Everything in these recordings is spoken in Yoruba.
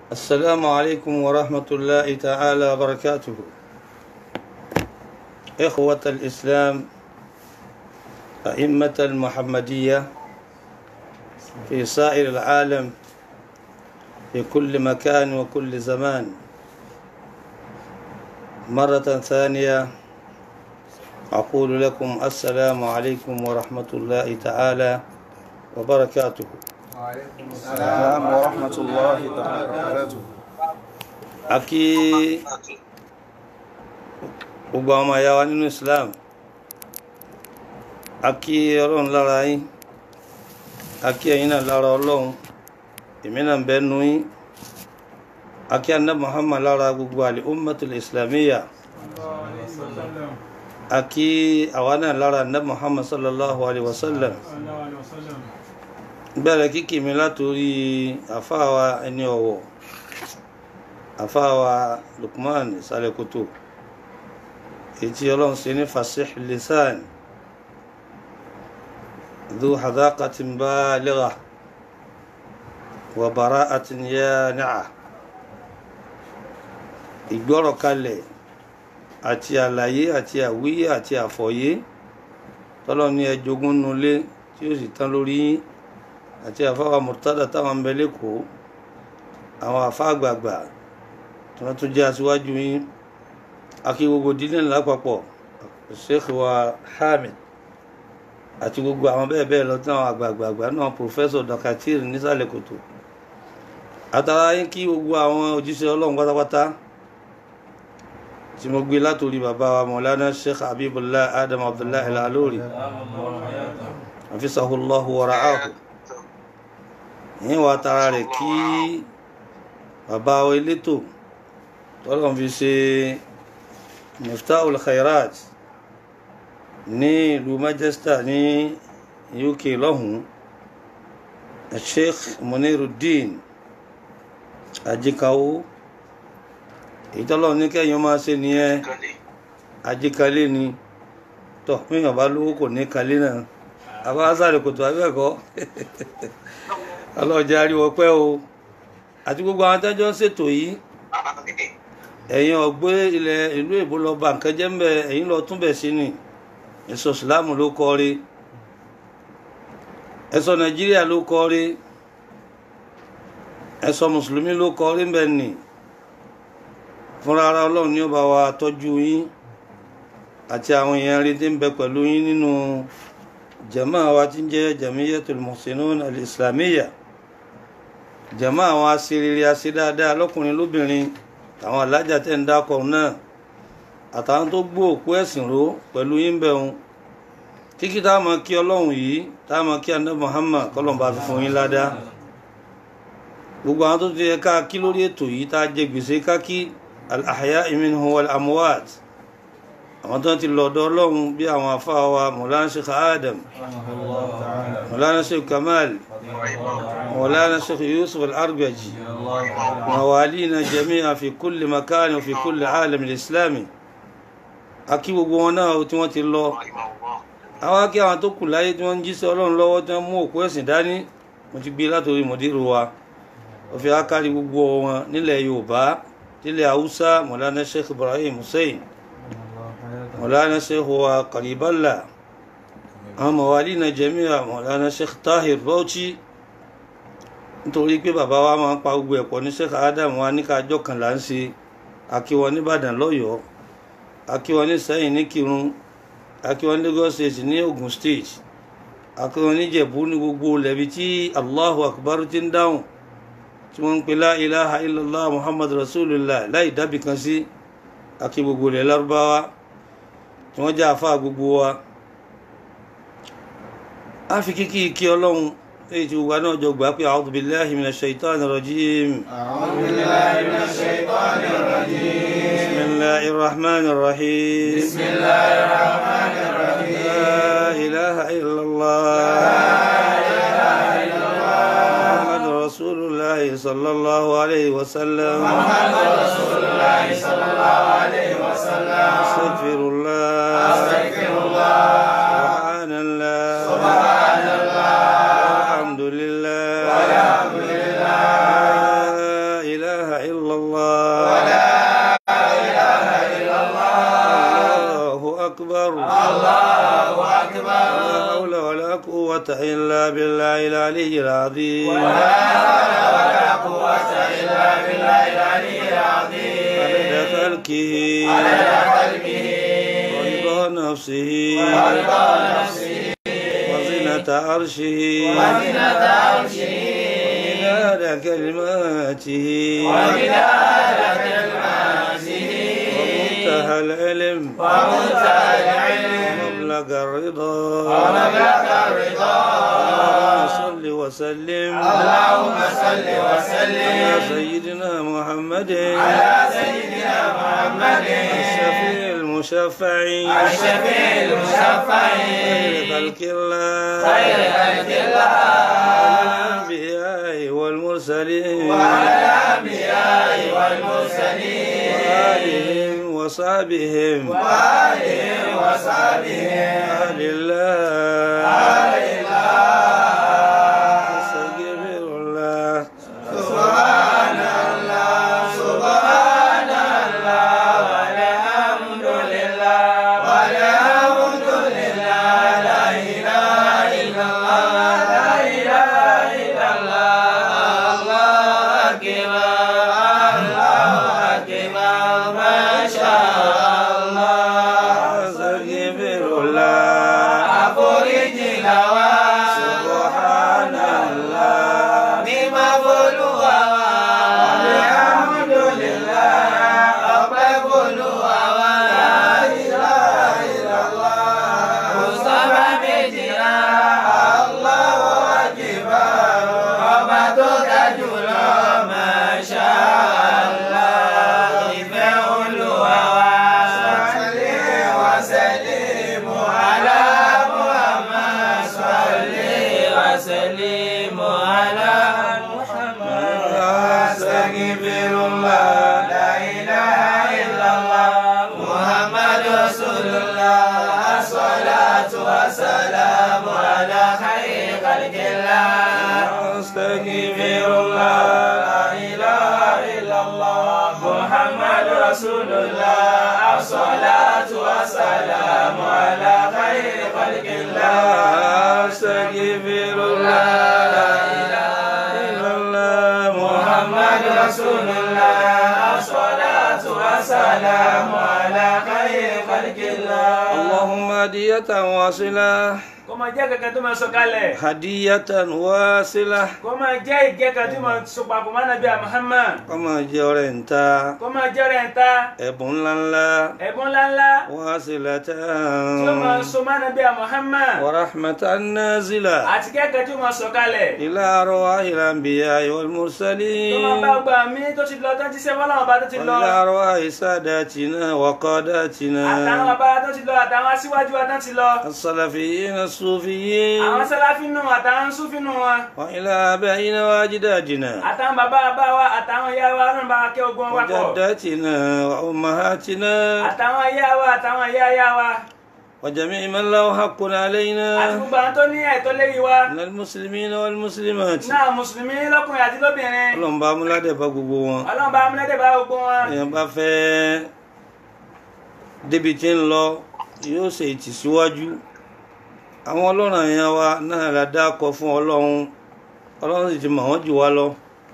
السلام عليكم ورحمة الله تعالى وبركاته إخوة الإسلام أئمة المحمدية في سائر العالم في كل مكان وكل زمان مرة ثانية أقول لكم السلام عليكم ورحمة الله تعالى وبركاته السلام ورحمة الله تعالى وبركاته akí gbogbo àwọn ọmọ ìyá wa nínú Islam akí ọlọ́run lára yín akí ẹ̀yin náà lára ọlọ́run èmi náà ń bẹ nu yín akí anna Muhammad lára gbogbo àlè ummatul islamiyya akí àwa náà lára anna Muhammad sallallahu alaihi wasallam bẹ̀rẹ̀ kíkì mi látòrí àfáàwa ẹni ọ̀wọ̀ àfáàwa Lukman Sálẹ̀kòtò ètí ọlọ́run ṣe ní fasih lisan dhu hadaqatin baligha wa bara'atin yani'a ìgbọ́rọ̀ kalẹ̀ àti àlàyé àti àwíyé àti àfọ̀yé tọ́lọ́ ní ẹjogún nulẹ̀ tí ó sì tán lórí yín àti àfáwà murtada táwọn ń bẹ lẹ́kọ̀ọ́ àwọn àfá àgbààgbà tí wọ́n tún jẹ́ aṣíwájú yín akí gbogbo dílé lápapọ̀ Sheikh wa Hamid àti gbogbo àwọn bẹ́ẹ̀ bẹ́ẹ̀ lọ tí àwọn àgbààgbà náà Professor Dakatir nísàlẹ̀ kòtò àtàrà yín kí gbogbo àwọn òjíṣẹ́ ọlọ́run pátápátá tí mo gbé látòrí bàbá wa Maulana Sheikh Habibullah Adam Abdullah Al-Alori hafizahullahu wa ra'ahu yín wá tara rẹ̀ kí bàbá wa elétò tọ́lọ́n fi ṣe miftahul khairat ní ìlú Manchester ní UK lọ́hùn Sheikh Muniruddin Ajikawo èyí tọ́lọ́n ní kẹ́yìn máa ṣe nìyẹn ajikalé ni tọ́ míyàn bá lówó kò ní kalé náà àbá sáré kòtò abẹ́ẹ̀kọ́ ọlọ́jà ariwo pẹ́ o àti gbogbo àwọn tẹ́jọ́ ń ṣètò yìí ẹ̀yin ọ̀gbẹ́ ilẹ̀ ìlú èbó lọ bá nǹkan jẹ́ mbẹ́ ẹ̀yin lọ túnbẹ̀ sí ni ẹ̀sọ́ ìsìláàmù ló kọ́ rí ẹ̀sọ́ nàìjíríà ló kọ́ rí ẹ̀sọ́ mùsùlùmí ló kọ́ rí mbẹ́ nì fúnra ara ọlọ́run ní ó bá wa tọ́jú yín àti àwọn èèyàn rí tí ń bẹ pẹ̀lú yín nínú jama wa tí ń jẹ́ jamiyatul muhsinun al-islamiyya jama àwọn asiriri asidáadáa lọ́kùnrin lóbìnrin àwọn alájà tẹ́ ń dákọ̀ náà àtàwọn tó gbó òkú ẹ̀sìn ró pẹ̀lú yín bẹ̀rùn kíkí tá a mọ̀ kí ọlọ́run yìí tá a mọ̀ kí andé Muhammad kọlọ̀mbà fi fún yín ládá gbogbo àwọn tó ti yẹ ká kí lórí ètò yìí tá a jẹ gbèsè ká kí al-ahya'i minhum wal-amwat àwọn tó ti lọ́dọ̀ ọlọ́run bí àwọn afáwa wa mọ̀lánà sheikh adam mọ̀lánà sheikh kamal mọ̀lánà sheikh yusuf al-argaji mawalina jami'a fi kulli makani wa fi kulli alam al-islami akí gbogbo wọn náà tí wọ́n ti lọ àwọn akí àwọn tó kù láyé tí wọ́n ń jíṣẹ́ ọlọ́run lọ́wọ́ tí wọ́n mú òkú ẹ̀sìn dání mo ti gbé látòrí mọ̀dírù wa ó fi ákárí gbogbo wọn nílẹ̀ yorùbá nílẹ̀ haúsá mọ̀lánà sheikh ibrahim hussein مولانا شيخ هو قريب الله àwọn mọ̀wálínà jẹ́míà mọ̀lánà sheikh tahir bauchi nítorí pé bàbá wa máa ń pa gbogbo ẹ̀pọ̀ ní sheikh adam wa ní kájọ́ kan là ń ṣe akíwọn nìbàdàn lọ́yọ̀ọ́ akíwọn ní sẹ́yìn ní kirun akíwọn lagos state ní ogun state akíwọn ní jẹ̀bú ní gbogbo lẹ́bi tí allahu akbar ti ń dáhùn tí wọ́n ń pè la ilaha illallah muhammad rasulullah láì dábì kan sí akí gbogbo ilẹ̀ lárúbáwá tí wọ́n jẹ́ àfáà gbogbo wa a fi kíkí kí ọlọ́run èyí tí gbogbo náà jọ gbà pé a'udhu billahi minash shaitani rajim أعوذ بالله من الشيطان الرجيم bismillahir rahmanir rahim بسم الله الرحمن الرحيم la ilaha illallah muhammadur rasulullah sallallahu alayhi wa sallam محمد رسول الله صلى الله عليه وسلم astaghfirullah أستغفر الله subhanallah سبحان الله alhamdulillah والحمد لله la ilaha العلي العظيم ولا حول ولا قوة إلا بالله العلي العظيم عدد خلقه عدد خلقه ورضا نفسه ورضا نفسه وزنة عرشه وزنة عرشه ومداد كلماته ومداد كلماته ومنتهى العلم ومنتهى العلم ومبلغ الرضا ومبلغ الرضا اللهم صل وسلم اللهم صل على وسلم سيدنا محمد على سيدنا محمد الشفيع المشفع الشفيع المشفع خير خلق الله خير خلق الله الأنبياء والمرسلين وعلى الأنبياء والمرسلين وآلهم وصحبهم وآلهم وصحبهم أهل الله آل الله أستغفر الله سبحان الله سبحان الله والحمد لله والحمد لله لا إله إلا الله لا إله إلا الله الله أكبر الله أكبر ما شاء الله أستغفر الله àforíjì làwa. Subhanallah. Mímọ́ f'Olúwa wa. Alhamdulillah. Ọpẹ́ f'Olúwa wa. La ilaha illallah. Kò sọ́ba méjì rárá. Allahu akbar. Ọba tó ga jùlọ. Masha Allah. Ìfẹ́ Olúwa wa. Salli wa sallim ala Muhammad. Salli wa sallim ala Muhammad. Astaghfirullah. La ilaha illallah. Muhammad Rasulullah. As-salatu was-salamu ala khayri khalqillah. Astaghfirullah. La ilaha illallah. Muhammad Rasulullah. As-salatu was-salamu ala khayri khalqillah. أستغفر الله La ilaha إلا الله محمد رسول الله الصلاة والسلام على خير خلق الله اللهم هدية واصلة kó máa jẹ́ kẹ̀kẹ́ tó máa sọ kalẹ̀ هدية واصلة kó máa jẹ́ ìjẹ́ kan tó máa sọ papọ̀ mọ́ nàbí Muhammad kọ́mọ jẹ́ ọ̀rẹ́ ń ta kó máa jẹ́ rẹ̀ ń ta ẹ̀bùn ńláńlá ẹ̀bùn ńláńlá واصلة tó máa sọ mọ́ nàbí Muhammad ورحمة نازلة àti kẹ́kẹ́ tó máa sọ kalẹ̀ إلى أرواح الأنبياء tó máa bá والمرسلين gbà mí tó ti lọ tó ti ṣe fọlọ́wọ́n bá tó ti lọ وإلى أرواح ساداتنا àtàwọn وقاداتنا bàbá tó ti lọ àtàwọn aṣíwájú wa tó ti lọ السلفيين الصوفيين àwọn sálàfínù àtàwọn súfínù wa وإلى آبائنا وأجدادنا àtàwọn bàbá bàbá wa àtàwọn ìyá wa ọlọ́run bá kẹ́ ogun wa pọ̀ وجداتنا وأمهاتنا àtàwọn ìyá wa àtàwọn ìyá ìyá wa وجميع من له حق àti علينا gbogbo àwọn tó ní ẹ̀tọ́ lérí wa من المسلمين والمسلمات náà mùsùlùmí lọ́kùnrin àti lóbìnrin ọlọ́run bá múládẹ̀ bá gbogbo wọn ọlọ́run bá amúlẹ́dẹ̀ bá gbogbo wọn èèyàn bá fẹ́ débi tí ń lọ yóò ṣe ìtìsíwájú àwọn ọlọ́run èèyàn wa náà la dákọ fún ọlọ́run ọlọ́run sì ti mọ̀ wọ́n jù wá lọ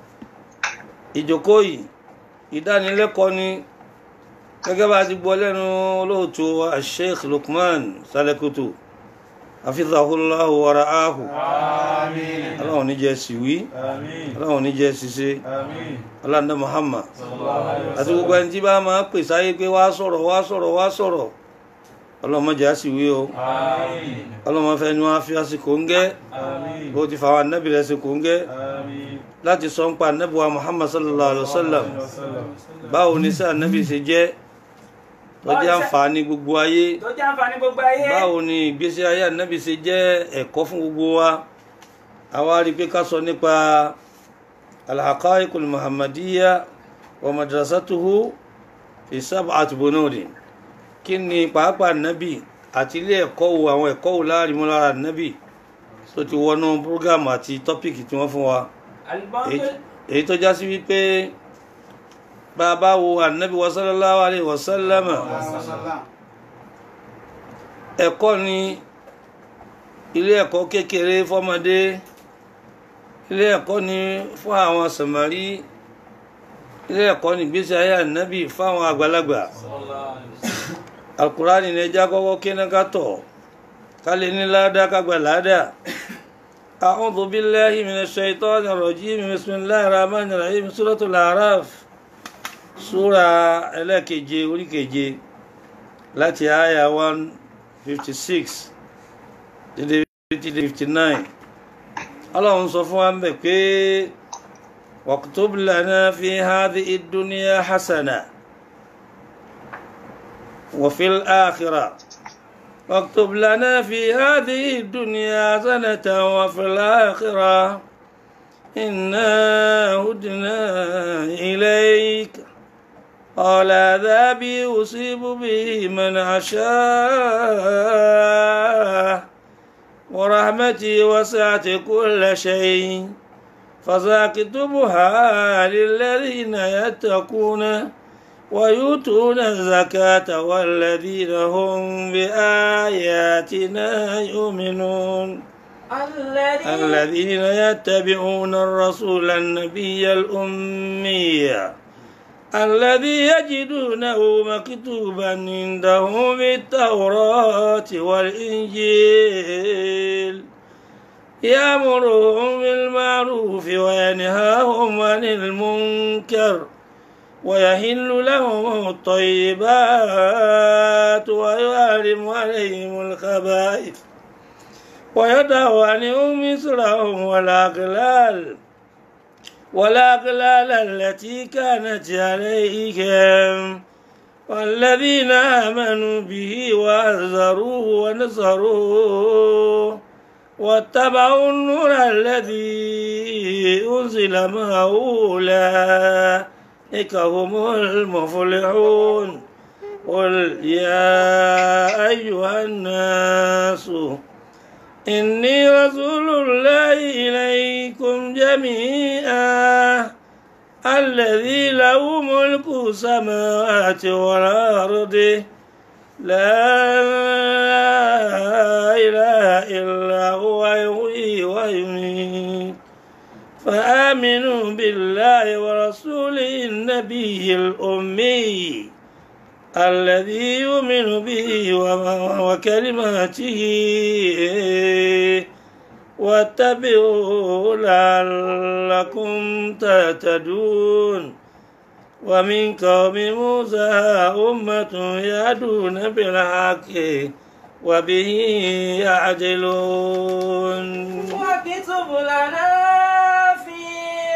ìjókòó yìí ìdánilẹ́kọ̀ọ́ ni gẹ́gẹ́ bá a ti gbọ́ lẹ́nu olóòtú wa Sheikh Lukman Salekutu hafizahullahu wa ra'ahu آمين ọlọ́run ní jẹ́ síwí آمين ọlọ́run ní jẹ́ ṣiṣẹ́ آمين ọlọ́run Muhammad صلى الله عليه àti gbogbo ẹni tí bá máa pè sáyé pé wá sọ̀rọ̀ wá sọ̀rọ̀ wá sọ̀rọ̀ ọlọ́mọdé á sì wí o آمين ọlọ́mọfẹ́ ni wọ́n á fi àsìkò ń gẹ́ آمين bó ti fàwọn anábì rẹ̀ sí kò ń gẹ́ آمين láti sọ ń pa anábì wa Muhammad sallallahu alaihi wa sallam وسلم báwo ni sí anábì ṣe jẹ́ tó jẹ́ àǹfààní gbogbo ayé tó jẹ́ àǹfààní gbogbo ayé báwo ni ìgbésí ayé anábì ṣe jẹ́ ẹ̀kọ́ fún gbogbo wa àwa rí i pé ká sọ nípa al-haqa'iqul muhammadiyya wa madrasatuhu fi sab'ati bunudin kí ni pàápàá nábì àti ilé ẹ̀kọ́ wo àwọn ẹ̀kọ́ wo láàrin mú lára nábì tó ti wọnú búrógámù àti tọ́pìkì tí wọ́n fún wa àlùbọ́n èyí tó èyí tó já sí wípé bá a bá wo ànábì wa sallallahu alayhi wa sallam ẹ̀kọ́ ni ilé ẹ̀kọ́ kékeré fọ́mọdé ilé ẹ̀kọ́ ni fún àwọn sàmárì ilé ẹ̀kọ́ ni ìgbésí ayé ànábì fáwọn àgbàlagbà alukurani ní ẹja kọ́kọ́ kíná ká tọ̀ ká lè ní ládàá ká gba ládàá. أعوذ بالله من الشيطان الرجيم بسم الله الرحمن الرحيم سورة الأعراف سورة ẹlẹ́keje orí keje láti àyà one fifty six dédé fifty nine ọlọ́run sọ fún wa ń bẹ̀ pé واكتب لنا في هذه الدنيا حسنة وفي الآخرة واكتب لنا في هذه الدنيا حسنة وفي الآخرة إنا هدنا إليك قال عذابي أصيب به من أشاء ورحمتي وسعت كل شيء فساكتبها للذين يتقون ويؤتون الزكاة والذين هم بآياتنا يؤمنون الذي الذين يتبعون الرسول النبي الأمي الذي يجدونه مكتوبا عندهم في التوراة والإنجيل يأمرهم بالمعروف وينهاهم عن المنكر ويحل لهم الطيبات ويحرم عليهم الخبائث ويدع عنهم مصرهم والأغلال والأغلال التي كانت عليهم والذين آمنوا به وأزروه ونصروه واتبعوا النور الذي أنزل معه أولئك هم المفلحون قل يا أيها الناس إني رسول الله إليكم جميعا الذي له ملك السماوات والأرض لا إله إلا هو يحيي ويميت فآمنوا بالله ورسوله النبي الأمي الذي يؤمن به وكلماته واتبعوا لعلكم تهتدون ومن قوم موسى أمة يهدون بالحق وبه يعدلون واكتب لنا في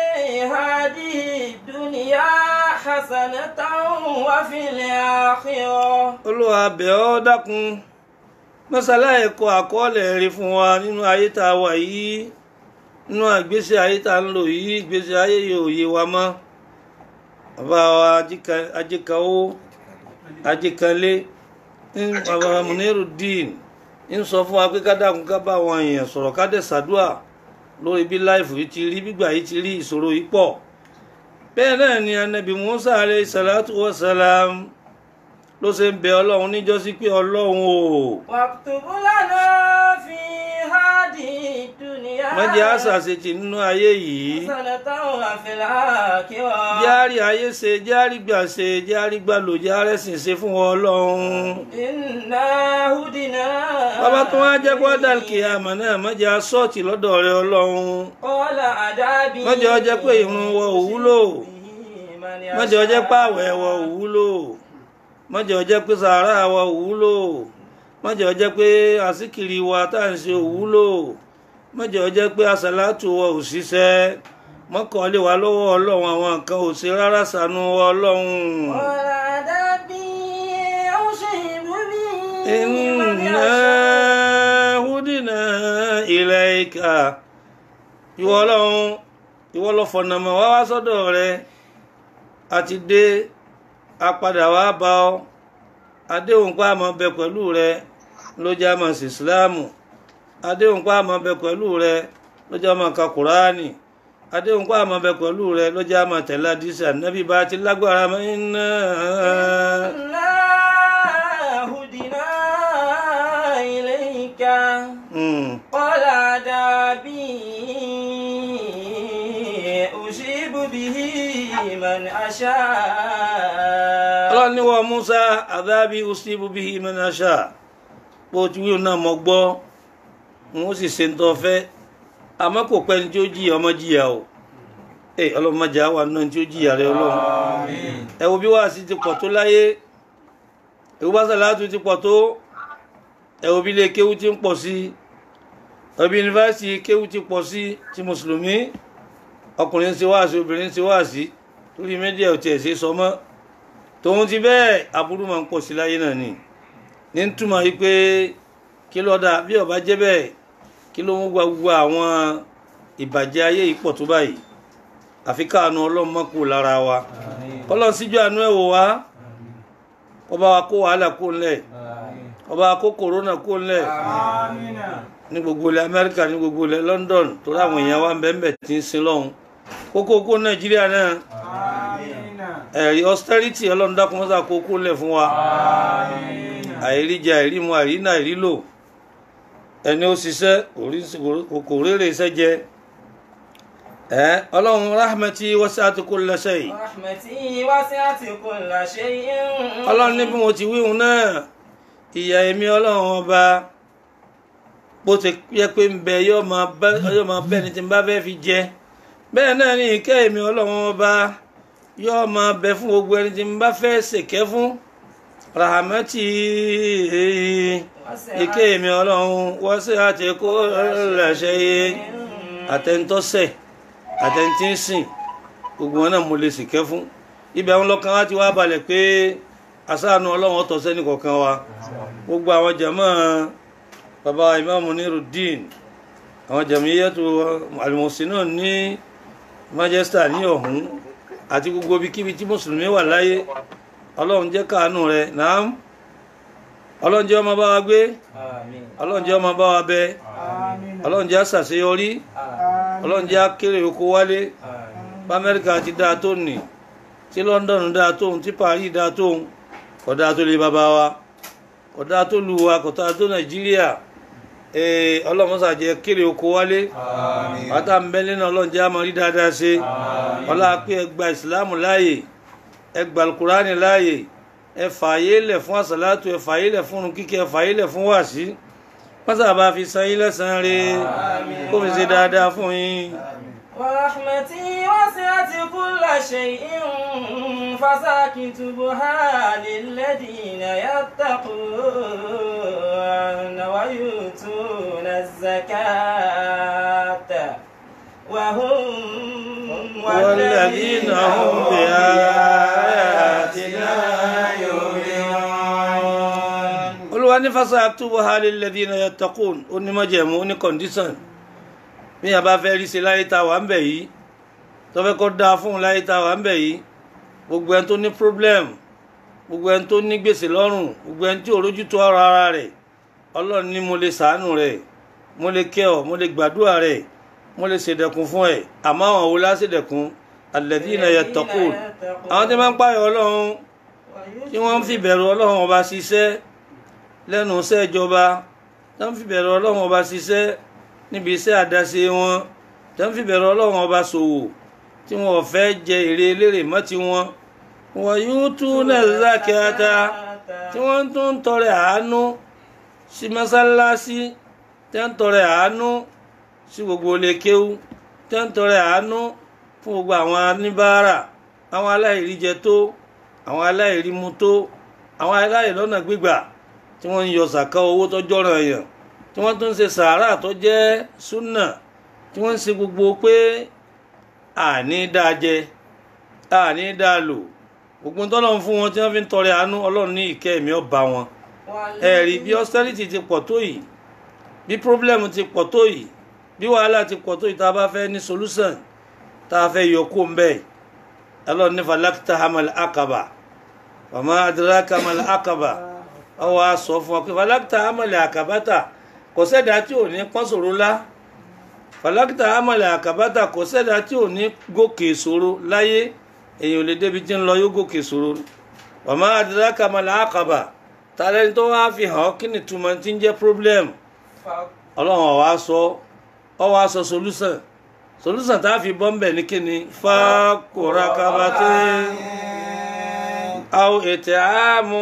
هذه الدنيا حسنة وفي الآخرة olúwa bẹ̀ ọ́ dákun mọ́sálá ẹ̀kọ́ àkọọ́lẹ̀ rí fún wa nínú ayé tá a wà yìí nínú àgbésí ayé tá a ń lò yìí ìgbésí ayé yóò yé wa mọ́ bàbá wa Ajíka- ajíkawó ajíkanlé ń bàbá Munirudeen ń sọ fún wa pé ká dákun ká bá àwọn èèyàn sọ̀rọ̀ ká dẹ̀ ṣàdúà lórí bí láìfù yìí ti rí gbígbà yìí ti rí ìṣòro yìí pọ̀ bẹ́ẹ̀ náà ni anabi Musa alayhi salatu wa salam ló ṣe ń bẹ ọlọ́run níjọ́sí pé ọlọ́run o واكتب لنا في هذه الدنيا mọ́jẹ́ àṣàṣetì nínú ayé yìí حسنة وفي الآخرة járí ayé ṣe járí gbà ṣe járí gbà lò járí ẹ̀sìn ṣe fún wọn ọlọ́run إنا هدنا bàbá tó wá jẹ́ pé dàlùkì àmọ́ náà mọ́jẹ́ aṣọ́ọ̀tì lọ́dọ̀ rẹ ọlọ́run قال عذابي mọ́jẹ́ ọjẹ́ pé ìrun wọ òwúlò mọ́jẹ́ ọjẹ́ pé àwẹ̀ wọ òwúlò mọ́jẹ́ ọjẹ́ pé sàárà wọ òwúlò mọ́jẹ́ ọjẹ́ pé àsìkiri wa tá à ń ṣe òwúlò mọ́jẹ́ ọjẹ́ pé àsàlátù wọ òṣìṣẹ́ mọ́kànlé wa lọ́wọ́ ọlọ́run àwọn nǹkan ò ṣe rárá ṣàánú wa ọlọ́run. قال عذابي أصيب به من inna يشاء hudina ilayka ìwọ ọlọ́run ìwọ lọ fọ̀nà mọ́ wá wá sọ́dọ̀ rẹ àti dé apadà wá bá ọ adéhùn pa àmọ́ bẹ pẹ̀lú rẹ ló jẹ́ àmọ́ sí ìsìláàmù adéhùn pa àmọ́ bẹ pẹ̀lú rẹ ló jẹ́ àmọ́ ka kùránì adéhùn pa àmọ́ bẹ pẹ̀lú rẹ ló jẹ́ àmọ́ tẹ̀lé àdìsí ànábì bá ti lágbára mọ́ iná. إنا هدنا إليك Mm. قال عذابي به من أشاء ọlọ́run ní wọ́n Musa adhabi usibu bihi man asha bó ti wíwọ́n náà mọ́ gbọ́ wọ́n sì ṣe ń tọ́ fẹ́ àmọ́ kò pẹ́ ní tí ó jìyà ọmọ jìyà o ẹ ọlọ́run má jà wà náà tí ó jìyà rẹ ọlọ́run ẹ wo bí wàásì ti pọ̀ tó láyé ẹ wo bá sàlátù ti pọ̀ tó ẹ wo bí ilé kéwú ti ń pọ̀ sí ẹ wo bí yunifásitì kéwú ti pọ̀ sí ti mùsùlùmí ọkùnrin ń ṣe wáàsí obìnrin ń ṣe wáàsí torí mẹ́díà ò tiẹ̀ ṣe sọ mọ́ tòun ti bẹ́ẹ̀ aburú máa ń pọ̀ sí láyé náà ni ní ń túmọ̀ yìí pé kí ló dà bí ó bá jẹ́ bẹ́ẹ̀ kí ló ń gba gbogbo àwọn ìbàjẹ́ ayé yìí pọ̀ tó báyìí àfi káànù ọlọ́run má kú lára wa ọlọ́run síjú àánú ẹ̀ wò wá ọba wa kó wàhálà kó ńlẹ̀ ọba wa kó kòrónà kó ńlẹ̀ ní gbogbo ilẹ̀ amẹ́ríkà ní gbogbo ilẹ̀ london torí àwọn èèyàn wa ń bẹ́ẹ̀ bẹ́ẹ̀ tí ń sin lọ́hùn kókó kó nàìjíríà náà ẹ̀rí austerity ọlọ́run dákun mọ́sá kó kó lẹ̀ fún wa àìríjẹ àìrímu àìrínà àìrílò ẹni ó ṣiṣẹ́ kò rérè iṣẹ́ jẹ ẹ ọlọ́run rahmati wasi'at kulla shay رحمتي وسعت كل شيء ọlọ́run ní bí mo ti wíhun náà ìyà èmi ọlọ́run ọba bó ti yẹ pé ń bẹ yóò máa bẹ́ ni tí n bá fẹ́ fi jẹ bẹ́ẹ̀ náà ní ìkẹ́ èmi ọlọ́run ọba yóò máa bẹ fún gbogbo ẹni tí n bá fẹ́ ṣèkẹ́ fún rahamati ìkẹ́ èmi ọlọ́run wasi'at kulla shay àtẹnitọ́sẹ̀ àtẹnitínsìn gbogbo wọn náà mo lè ṣìkẹ́ fún ibẹ̀ àwọn lọ́kàn wá ti wá balẹ̀ pé asáànù ọlọ́run ọ̀tọ̀ sẹ́ni kọ̀ọ̀kan wa gbogbo àwọn jàmọ́ bàbá ìmáàmù Nurudeen àwọn jàmíyàtò àlùmọ̀sínà ní Manchester ní ọ̀hún àti gbogbo ibikíbi tí mùsùlùmí wà láyé ọlọ́run jẹ́ káàánú rẹ̀ náà ọlọ́run jẹ́ ọmọ bá wa gbé آمين ọlọ́run jẹ́ ọmọ bá wa bẹ ọlọ́run jẹ́ àṣàṣeyọrí ọlọ́run jẹ́ akéré oko wálé bá amẹ́ríkà ti dáa tó nì tí london dáa tóun tí paris dáa tóun kò dáa tó lé bàbá wa kò dáa tó lu wa kò dáa tó nàìjíríà ee ọlọ́mọsà jẹ́ kéré oko wálé bàtà mbẹ́lẹ́ náà ọlọ́run jẹ́ àmọ́ rí dáadáa ṣe ọlá pé ẹ gba ìsìlámù láàyè ẹ gba alukurani láàyè ẹ fààyè lẹ̀ fún àsàlátù ẹ fààyè lẹ̀ fún kíkẹ́ ẹ fààyè lẹ̀ fún wàásí pásá bá fi san yín lẹ́sàn-án rẹ̀ kó fi ṣe dáadáa fún yín. ورحمتي وسعت كل شيء فساكتبها للذين يتقون ويؤتون الزكاة وهم والذين هم بآياتنا يؤمنون olúwa ní fasaktubuha lilladhina yattaqun ó ní májẹ̀mú ó ní condition bí a bá fẹ́ rí ṣe láyé tá a wà ń bẹ̀ yìí tó fẹ́ kó dáa fún un láyé tá a wà ń bẹ̀ yìí gbogbo ẹni tó ní problem gbogbo ẹni tó ní gbèsè lọ́rùn gbogbo ẹni tí ò rójú tó ọ̀rọ̀ ara rẹ̀ ọlọ́run ní mo lè ṣàánú rẹ̀ mo lè kẹ́ ọ mo lè gbàdúrà rẹ̀ mo lè ṣèdẹ̀kùn fún ẹ̀ àmọ́ àwọn wo lá ṣèdẹ̀kùn alladhina yattaqun àwọn tí wọ́n ń pààyàn ọlọ́run tí wọ́n ń fi bẹ̀rù ọlọ́run ọba ṣiṣẹ́ lẹ́nu iṣẹ́ ìjọba tí wọ́n ń fi bẹ̀rù ọlọ́run ọba ṣiṣẹ́ níbi iṣẹ́ àdáṣe wọn tí wọ́n ń fi bẹ̀rù ọlọ́run ọba ṣòwò tí wọ́n ò fẹ́ jẹ èrè elérè mọ́ ti wọn wọ́n yóò tún náà zákẹ́ta tí wọ́n tún ń tọrẹ àánú sí mọ́sálásí tí wọ́n ń tọrẹ àánú sí gbogbo ilé kéwú tí wọ́n ń tọrẹ àánú fún gbogbo àwọn oníbàárà àwọn aláìríjẹ tó àwọn aláìrímu tó àwọn aláìlọ́nà gbígbà tí wọ́n ń yọ sàká owó tọ́jọ́ ràn yàn tí wọ́n tún ń ṣe sàárà tó jẹ́ súnà tí wọ́n ń ṣe gbogbo pé àní dáa jẹ àní dáa lò gbogbo tọ́lọ́run fún wọn tí wọ́n fi ń tọrẹ àánú ọlọ́run ní ìkẹ́ ẹ̀mí ọba wọn ẹ̀rí bí austerity ti pọ̀ tó yìí bí problem ti pọ̀ tó yìí bí wàhálà ti pọ̀ tó yìí tá a bá fẹ́ ní solution tá a fẹ́ yọ kó ń bẹ́ẹ̀ ọlọ́run ní falakita hamal akaba wàmọ́ adraka hamal akaba ọwọ́ a sọ fún ọ pé falakita hamal akabata kò sẹ́dá tí ò ní pọ́n sòro lá falakita hamal akabata kò sẹ́dá tí ò ní gòkè ìṣòro láyé èèyàn ò lè débi tí ń lọ yóò gòkè ìṣòro wàmọ́ adraka hamal akaba tàlẹ́ni tó wá fi hàn ọ́ kí ni túmọ̀ tí ń jẹ́ problem ọlọ́run ọ̀wá sọ ọwọ́ aṣọ solution solúsàn tá a fi bọ́ ń bẹ̀ ní kíni fákòrá kabatẹ́ àwọn ètè àmú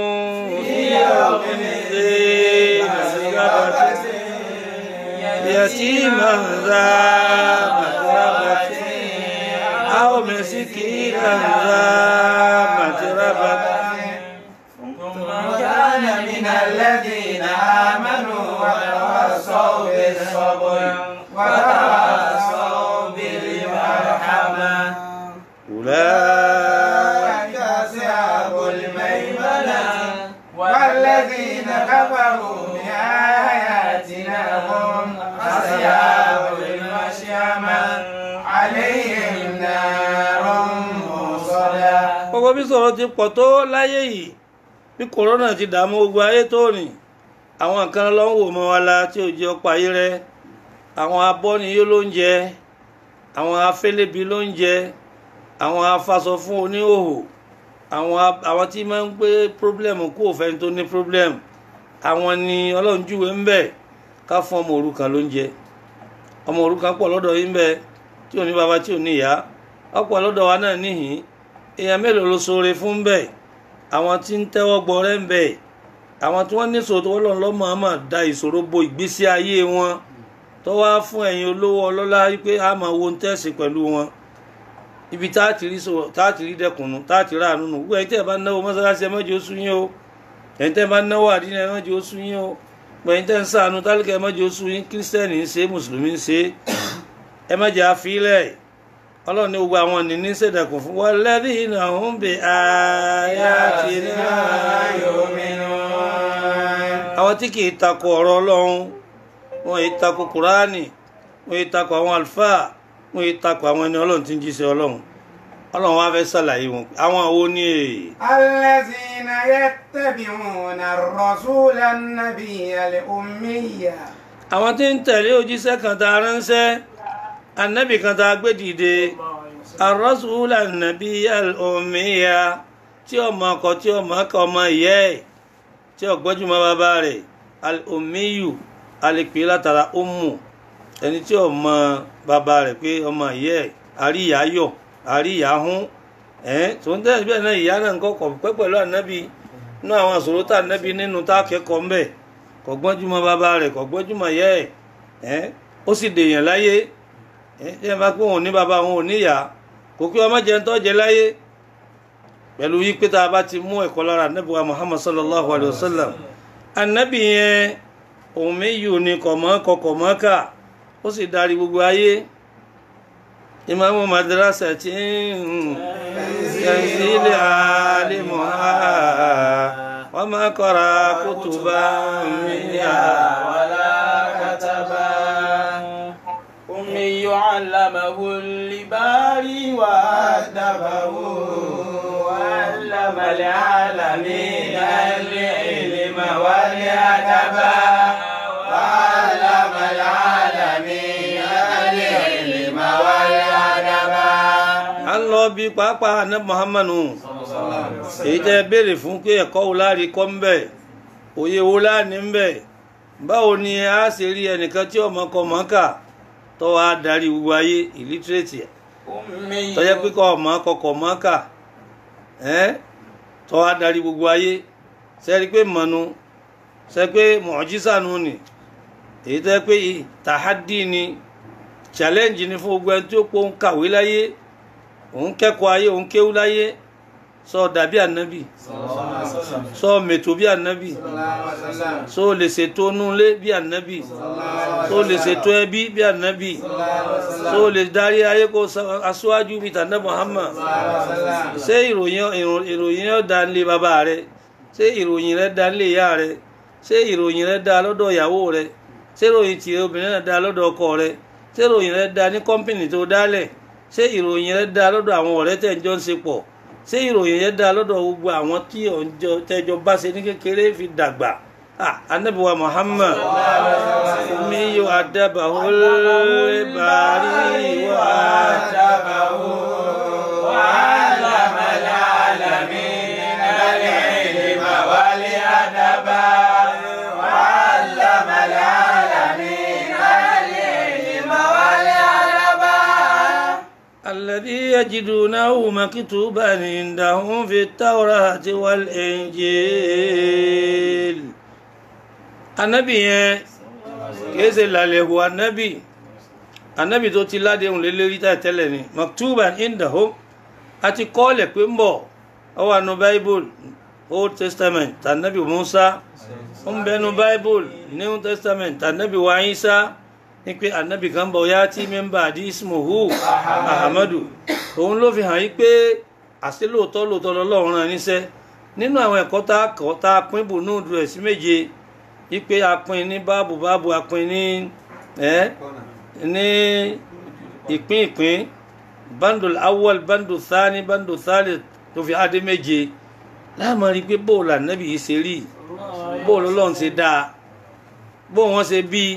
يتيما ذا متربة أو مسكينا ذا متربة ثم كان من الذين آمنوا وتواصوا بالصبر وتواصوا بالمرحمة أولئك أولئك أصحاب الميمنة والذين كفروا بآياتنا هم أصحاب المشيمة عليهم نار مؤصدة gbogbo bí sọ̀rọ̀ ti pọ̀ tó láyé yìí bí kòrónà ti dààmú gbogbo ayé tó rìn àwọn kan ló ń wò mọ́ wa la tí ò jẹ́ ọ̀pọ̀ ayé rẹ àwọn abọ́niyó ló ń jẹ àwọn afẹ́lẹ́bi ló ń jẹ àwọn afasọ fún oníhòhò àwọn a- àwọn tí máa ń gbé problem kú òfin tó ní problem àwọn ni ọlọ́run júwe ń bẹ̀ ká fún ọmọ òrukàn ló ń jẹ ọmọ òrukàn pọ̀ lọ́dọ̀ yín bẹ́ẹ̀ tí ò ní baba tí ò ní ìyá ọ̀pọ̀ lọ́dọ̀ wa náà níhìn èèyàn mélòó ló ṣoore fún bẹ́ẹ̀ àwọn tí ń tẹ́wọ́ gbọ́rẹ́ ń bẹ̀ àwọn tí wọ́n ní ìṣòro tó wọ́n lọ́mọ àmà da ìṣòro bo ìgbésí ayé wọn tó wá fún ẹ̀yin olówó ọlọ́lá wípé a máa wo ń tẹ̀sí pẹ̀lú wọn ibi tá a ti rí sọ̀rọ̀ tá a ti rí dẹkùnú tá a ti rà nínú gbogbo ẹ̀yin tẹ́ ẹ bá náwó mọ́sálásí ẹ má jẹ́ ó sú yín o ẹ̀yin tẹ́ ẹ bá náwó àdínà ẹ má jẹ́ ó sú yín o gbogbo ẹ̀yin tẹ́ ń ṣàánú tálíkà ẹ má jẹ́ ó sú yín kírísítẹ́nì ń ṣe mùsùlùmí ń ṣe ẹ má jẹ́ àfilẹ̀ ọlọ́run ní gbogbo àwọn nìní ṣèdẹ̀kùn fún wọn lẹ́bí iná ń bè áyá ti ní àwọn tí kì í takò ọ̀rọ̀ ọlọ́run wọn yìí takò kùránì wọn yìí takò àwọn àlùfáà wọn yìí takò àwọn ẹni ọlọ́run tí ń jíṣẹ́ ọlọ́run ọlọ́run wá fẹ́ ṣàlàyé wọn àwọn àwo ní èyí. الذين يتبعون الرسول النبي الأمي àwọn tí ń tẹ̀lé òjíṣẹ́ kan tá a ránṣẹ́ anábì kan tá a gbé dìde arọ́sùlà nàbí al-ummiya tí ọmọ ọkọ tí ọmọ ọkọ ọmọ ìyá ẹ̀ tí ọgbọ́júmọ́ bàbá rẹ̀ al-ummiyu alèpé látara ummu ẹni tí ọmọ bàbá rẹ̀ pé ọmọ ìyá ẹ̀ àríyá yọ̀ àríyá hún ẹ̀ tó ń tẹ̀lé bẹ́ẹ̀ náà ìyá náà ń kọ́kọ́ pẹ́ pẹ̀lú ànábì inú àwọn àṣòro tá ànábì nínú tá a kẹ́kọ̀ọ́ ń bẹ̀ kò gbọ́njúmọ́ bàbá rẹ̀ kò gbọ́njúmọ́ yẹ́ ẹ̀ ẹ́ ó sì dèèyàn láyé ẹ́ tí ẹ bá pé òun ní bàbá òun ò níyà kò kí ọmọ jẹun tó jẹ láyé pẹ̀lú yí pé tá a bá ti mú ẹ̀kọ́ lára anábì wa muhammad sallallahu alayhi wa sallam anábì yẹn òun méjì ò ní kọ̀mọ́ kọ̀kọ̀mọ́ kà ó sì darí gbogbo ayé ìmáàmù madrasa tí ń tẹ̀sílẹ̀ alimuha wọ́n máa kọ́ra kútùbà mìíràn. ولا كتبا أمي علمه الباري وأدبه وعلم العالمين العلم والأدب وعلم العالمين العلم والأدب a ń lọ bí pàápàá ní muhammadu èyí tẹ́ béèrè fún pé ẹ̀kọ́ wo láàrí kọ́ ń bẹ̀ òye wo láàní ń bẹ̀ báwo ni a ṣe rí ẹnìkan tí ọmọ kọ mọ́ kà tó wá darí gbogbo ayé ìlítírètì أمي tó jẹ́ pé kọ́ ọmọ kọkọ̀ mọ́ kà ẹ́ tó wá darí gbogbo ayé sẹ́rí pé mọ̀nu sẹ́ pé mọ̀ọ́jísànù ni èyí tẹ́ pé tàhádì ni challenge ni fún gbogbo ẹni tí ó pọ̀ ń kàwé láyé òun kẹ́kọ̀ọ́ ayé òun kéwú láyé sọ dàbí ànábì sọ mètò bí ànábì sọ lè ṣètò nulẹ̀ bí ànábì sọ lè ṣètò ẹbí bí ànábì sọ lè darí ayé kó sa- aṣáájú bíi tànà Muhammad ṣé ìròyìn ìrò- ìròyìn yẹn dá nílé bàbá rẹ ṣé ìròyìn rẹ dá nílé ìyá rẹ ṣé ìròyìn rẹ dá lọ́dọ̀ ìyàwó rẹ ṣé ìròyìn tìrẹ obìnrin náà dá lọ́dọ̀ ọkọ rẹ ṣé ìròyìn rẹ dá ní kọ́mpìnì tó dálẹ̀ ṣé ìròyìn rẹ dá lọ́dọ̀ àwọn ọ̀rẹ́ tẹ̀ ń jọ ń ṣe pọ̀ ṣé ìròyìn yẹn dá lọ́dọ̀ gbogbo àwọn tí ọjọ́ tẹjọ bá ṣe ní kékeré fi dàgbà ah anabi wa Muhammad mi yóò adaba olè bàárí wa وعلم العالمين العلم والأدب وعلم العالمين العلم والأدب yajidunahu maktuban indahum fi tawrati wal injil anabi yẹn kìí ṣe làlẹ̀hù anabi anabi tó ti ládéhùn lélẹ́rí tá tẹ́lẹ̀ ni maktuban indahum àti kọ́ọ̀lẹ̀ pé ń bọ̀ ọ wà nù bible old testament tànàbì musa ó ń bẹnu bible new testament tànàbì wa Isa ní pé anabi kan bọ̀ yá tí mẹ́mbà àdí ismuhu ahamadu òun ló fi hàn yí pé àṣẹ lóòótọ́ lóòótọ́ lọ́lọ́run rán níṣẹ́ nínú àwọn ẹ̀kọ́ tá a kọ́ tá a pín bù ní òdù ẹ̀ sí méje yí pé a pín ní báàbù báàbù a pín ní ẹ́ ní ìpín ìpín bandul awwal bandul thani bandul thalith tó fi adé méje láàmú rí i pé bóòlù ànábì yìí ṣe rí bóòlù ọlọ́run ṣe dáa bóòlù wọn ṣe bíi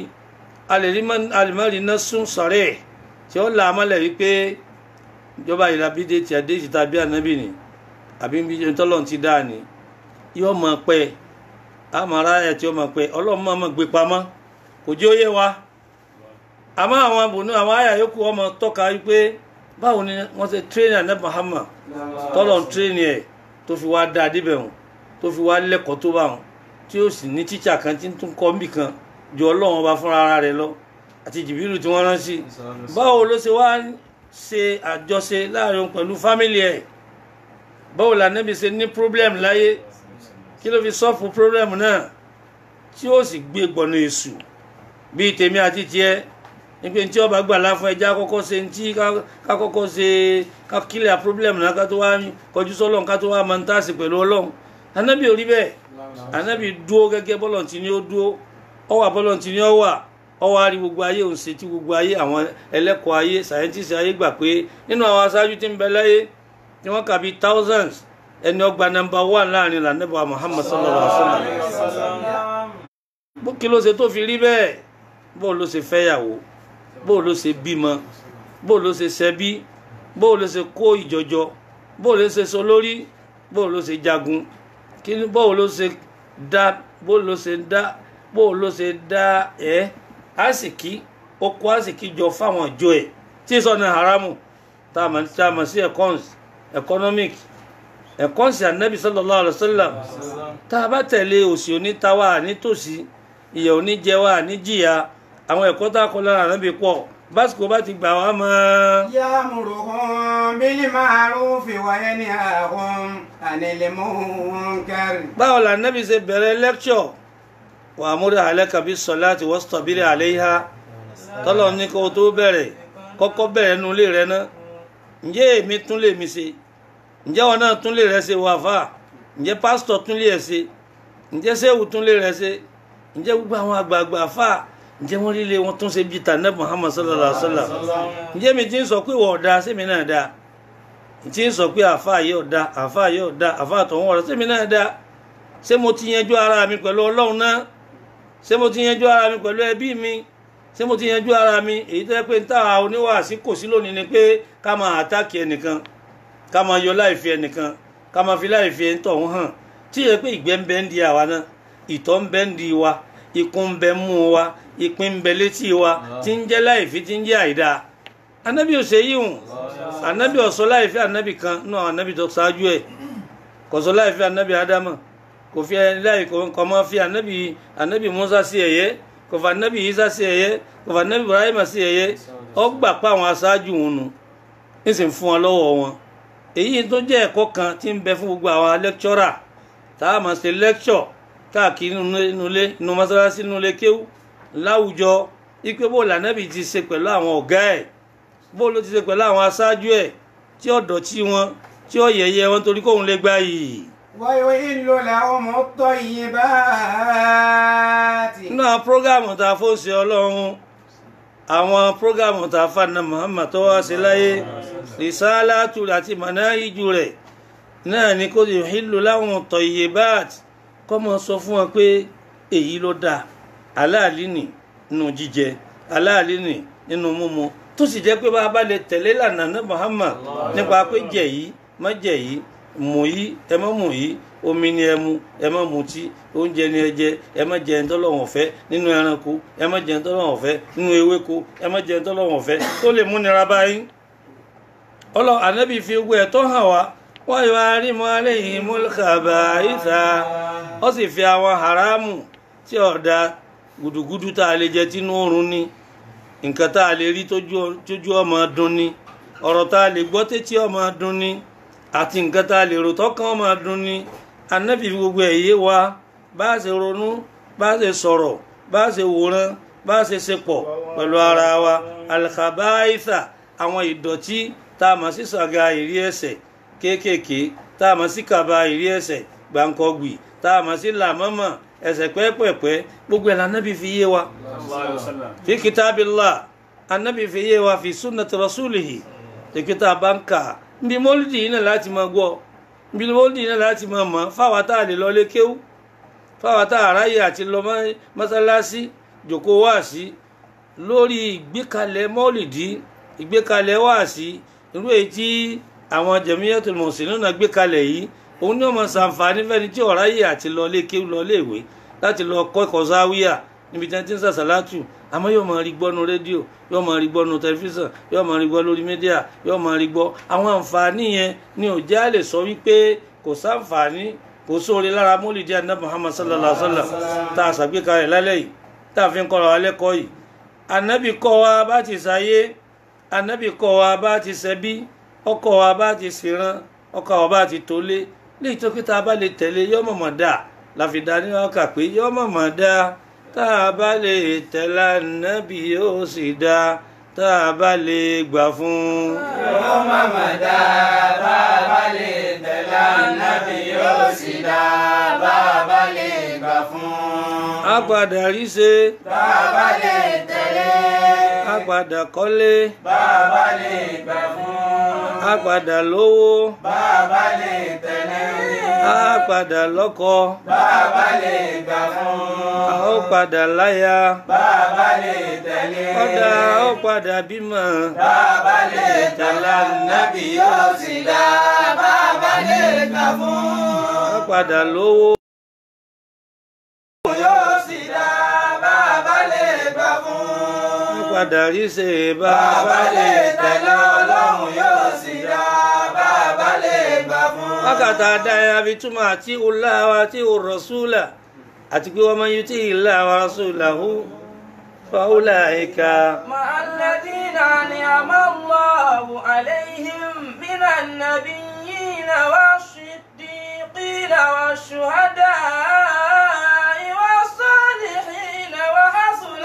alimari náà sún sọ̀rẹ́ tí ó là á mọ́lẹ̀ wípé ìjọba ìlàbídé tí a dé ti tàbí ànábì ni àbí bí tọ́lọ́run ti dáa ni yóò mọ̀ pẹ́ àmàrà ẹ̀ tí ó mọ̀ pẹ́ ọlọ́run mọ̀ mọ̀ gbé pamọ́ kò jẹ́ ó yé wa àmọ́ àwọn abùnú àwọn àyà yòókù ọmọ tọ́ka wípé báwo ni wọ́n ṣe tírẹ́nì ànábì Muhammad tọ́lọ́run tírẹ́nì ẹ̀ tó fi wá dáa débẹ̀ wọn tó fi wá lẹ́kọ̀ọ́ tó bá wọn tí ó sì ní tíṣà kan tí ń tún kọ́ níbì kan ju ọlọ́run ọba fúnra ara rẹ̀ lọ àti jìbìrì tí wọ́n rán sí báwo ló ṣe wá ṣe àjọṣe láàrin òun pẹ̀lú fámìlì ẹ̀ báwo lànàbì ṣe ní problem láyé kí ló fi sọ́ọ̀fù problem náà tí ó sì gbé gbọ̀nà èṣù bíi tèmi àti tiẹ̀ nípe tí ọba gbà láfún ẹja kọ́kọ́ ṣe ntí ká kọ́kọ́ ṣe ká kílẹ̀ problem náà ká tó wá kọjú sọ́lọ́run ká tó wá máa ń tàṣì pẹ̀lú ọlọ́run ànábì ò rí bẹ́ẹ̀ ànábì dúó gẹ́gẹ́ bọ́lọ̀ tí ni ó dúó ọwà bọ́lọ̀ tí ni ó wà ọwọ́ àrí gbogbo ayé òun ṣe tí gbogbo ayé àwọn ẹlẹ́kọ̀ọ́ ayé scientist ayé gbà pé nínú àwọn aṣáájú tí ń bẹ láyé tí wọ́n kà bí thousands ẹni ọgbà number one láàrin lànàbà Muhammad sallallahu alaihi wa sallam bó kí ló ṣe tó fi rí bẹ́ẹ̀ bó ló ṣe fẹ́yàwó bó ló ṣe bímọ bó ló ṣe ṣẹbí bó ló ṣe kó ìjọjọ bó ló ṣe sọ lórí bó ló ṣe jagun kí ni bó ló ṣe dá bó ló ṣe dá bó ló ṣe dá ẹ àsìkí ó kó àsìkí jọ fáwọn ìjọ ẹ tí sọnà haramu tá a mọ̀ sí econs economic econs anabi sallallahu alaihi wasallam tá a bá tẹ̀lé òsì onítawà nítòsí ìyà oníjẹwà níjìyà àwọn ẹ̀kọ́ tá a kọ́ lára ànábì pọ̀ básìkò bá ti gbà wá mọ́. يأمرهم بالمعروف وينهاهم عن المنكر báwo la ànábì ṣe bẹ̀rẹ̀ lẹ́kṣọ̀ wà á múra alaka bis salati wastabiri alayha tọ́lọ̀ ní kó o tó bẹ̀rẹ̀ kọ́kọ́ bẹ̀rẹ̀ nu ilé rẹ náà ǹjẹ́ èmi tún lè mi ṣe ǹjẹ́ wọn náà tún lè rẹ ṣe wà fà ǹjẹ́ pásítọ̀ tún lè ẹ̀ ṣe ǹjẹ́ sẹ́wù tún lè rẹ ṣe ǹjẹ́ gbogbo àwọn àgbààgbà fà ǹjẹ́ wọ́n líle wọn tún ṣe bíi tànẹ́ Muhammad sallallahu alaihi wa sallam ǹjẹ́ mi ti ń sọ pé wọ́n ọ̀dà sẹ́mi náà dáa ti ń sọ pé àfa yìí ọ̀dà àfa yìí ọ̀dà àfa àtọ̀hún ọ̀dà sẹ́mi náà dáa ṣé mo ti yanjú ara mi pẹ̀lú ọlọ́run náà ṣé mo ti yanjú ara mi pẹ̀lú ẹbí mi ṣé mo ti yanjú ara mi èyí tó yẹ pé níta oníwàásí kò sí lónìí ni pé ká máa àtàkì ẹnìkan ká máa yọ láìfi ẹnìkan ká máa fi láìfi ẹni tọ̀hún hàn tí yẹ pé ìgbẹ́ ń bẹ ń di àwa náà ìtọ̀ ń bẹ ń di wa ikùn ń bẹ mú wa ìpín ń bẹ létí wa tí ń jẹ́ láìfi tí ń jẹ́ àìdáa anabi ò ṣe yíhun anabi ọ̀sọ́ láìfi anabi kan nínú àwọn anabi tó ṣáájú ẹ̀ kọ̀sọ́ láìfi anabi adama kò fi láì kọ́ mọ́ fi anabi anabi musa sí ẹ̀yẹ kò fa anabi isa sí ẹ̀yẹ kò fa anabi ibrahima sí ẹ̀yẹ ọ gbà pa àwọn aṣáájú wọn nu ń sì ń fún wọn lọ́wọ́ wọn èyí tó jẹ́ ẹ̀kọ́ kan tí ń bẹ fún gbogbo àwọn lẹ́kṣọ́rà tá a máa ṣe lẹ́kṣọ̀ káàkiri nínú ilé nínú mọ́sálásí nínú ilé kéwú láwùjọ ipe bó lànàbì ti ṣe pẹ̀lú àwọn ọ̀gá ẹ̀ bó ló ti ṣe pẹ̀lú àwọn aṣáájú ẹ̀ tí ó dọ̀tí wọn tí ó yẹ̀yẹ́ wọn torí kóun lè gbá yìí. ويحل لهم الطيبات nínú àwọn prógámù tá a fó ṣe ọlọ́run àwọn prógámù tá a fà ní Muhammad tó wá sí láyé rìsáálátù àti mànáhíjù rẹ̀ náà ni kó yuhillu lahum tayyibat kọ́ mọ sọ fún wọn pé èyí ló dáa aláàlí nì nínú jíjẹ aláàlí nì nínú mímu tó sì jẹ́ pé bá a bá lè tẹ̀lé lànà ní Muhammad nípa pé jẹ yìí má jẹ yìí mú yìí ẹ má mú yìí omi ni ẹ mu ẹ má mutí oúnjẹ ni ẹ jẹ ẹ má jẹ ntọ́lọ́wọ̀n fẹ́ nínú ẹranko ẹ má jẹ ntọ́lọ́wọ̀n fẹ́ nínú ewéko ẹ má jẹ ntọ́lọ́wọ̀n fẹ́ tó lè múnira báyìí ọlọ ànábì fi gbogbo ẹ̀ tó hàn wá wọ́n yọ arímọ́ aléyìn múlùkàbà ìta ó sì fi àwọn haramu tí ọ̀dà gùdùgùdù tá a lè jẹ tínú oorun ní nǹkan tá a lè rí tójú ọmọ dùn ní ọ̀rọ̀ tá a lè gbọ́ tétí ọmọ dùn ní àti nǹkan tá a lè rò tọ́kàn ọmọ dùn ní ànábì fi gbogbo ẹ̀ yé wa bá a ṣe ronú bá a ṣe sọ̀rọ̀ bá a ṣe wòran bá a ṣe ṣe pọ̀ pẹ̀lú ara wa alkhabaitha àwọn ìdọ̀tí tá a mọ̀ sí sàga ìrí ẹ̀ṣẹ̀ kéékèèké tá a mọ̀ sí kaba ìrí ẹ̀ṣẹ̀ gbàǹkọ̀gbì tá a mọ̀ sí làmọ́mọ́ ẹ̀ṣẹ̀ pẹ́ẹ́pẹ́ẹ́pẹ́ gbogbo ẹ̀ lànàbì fi yé wa fi kitabillah anabi fi yé wa fi sunnati rasulihi tẹkítà bá ń kà nbí mọ́lídì yìí náà láti máa gbọ́ nbí mọ́lídì yìí náà láti máa mọ̀ fáwa tá a lè lọ lé kéwú fáwa tá a ráyè àti lọ mọ́sálásí jòkó wáàsí lórí ìgbékalẹ̀ mọ́lídì ìgbékalẹ̀ wáàsí irú èyí tí àwọn jẹ̀míyàtul muslimin náà gbé kalẹ̀ yìí òun ní ọmọ sàǹfààní fẹ́ni tí ó ráyè àti lọ lé kéwú lọ lé ìwé láti lọ kọ́ ẹ̀kọ́ záwíyà níbi tí wọ́n ti ń sàṣàlátù àmọ́ yóò máa rí gbọ́ nu rédíò yóò máa rí gbọ́ nu tẹlifíṣàn yóò máa rí gbọ́ lórí mídíà yóò máa rí gbọ́ àwọn àǹfààní yẹn ni ò jẹ́ àlè sọ wípé kò sáǹfààní kò sóore lára mólìdí àná Muhammad sallallahu alaihi wa sallam tá a ṣàgbékalẹ̀ lálẹ́ yìí tá a fi ń kọ́ra wa lẹ́kọ̀ọ́ yìí ànábì kọ́ wa bá ti ṣayé ànábì kọ́ wa bá ti ṣẹbí ọkọ̀ wa bá ti ṣèrán ọkọ̀ wa bá ti tólé léyìí tó kí tá a bá lè tẹ̀lé yọ́ mọ̀mọ́ dáa láfi dá ní ọkà pé yọ́ mọ̀mọ́ dáa tá a bá lè tẹ̀lé ànábì yóò sì dá tá a bá lè gbà fún un. yóò máma dá bá a bá lè tẹ̀lé ànábì yóò sì dá bá a bá lè gbà fún. a padà rí ṣe bá a bá lè tẹ̀lé. a padà kọ́lé bá a bá lè gbà fún. a padà lówó bá a bá lè tẹ̀lé. a padà lọ́kọ bá a bá lè gbà fún. a ó padà láya bá a bá lè tẹ̀lé. kọ́dà a ó padà bímọ bá a bá lè tẹ̀lé ànábì yóò sì dá bá a bá lè gbà fún. a padà lówó yóò sì dá bá a bá lè gbà fún. a padà rí ṣe bá bá a a bá lè tẹ̀lé ọlọ́run yóò sì dá bá a bá lè gbà fún. wákàtà àdáyà fi túmọ̀ àti ọlá wa àti òrọ̀súlà àti pé wọ́n máa ń yí tí ìlà wa rasulahu fáwọlà ẹ̀ka. مع الذين أنعم الله عليهم من النبيين والصديقين والشهداء والصالحين وحسن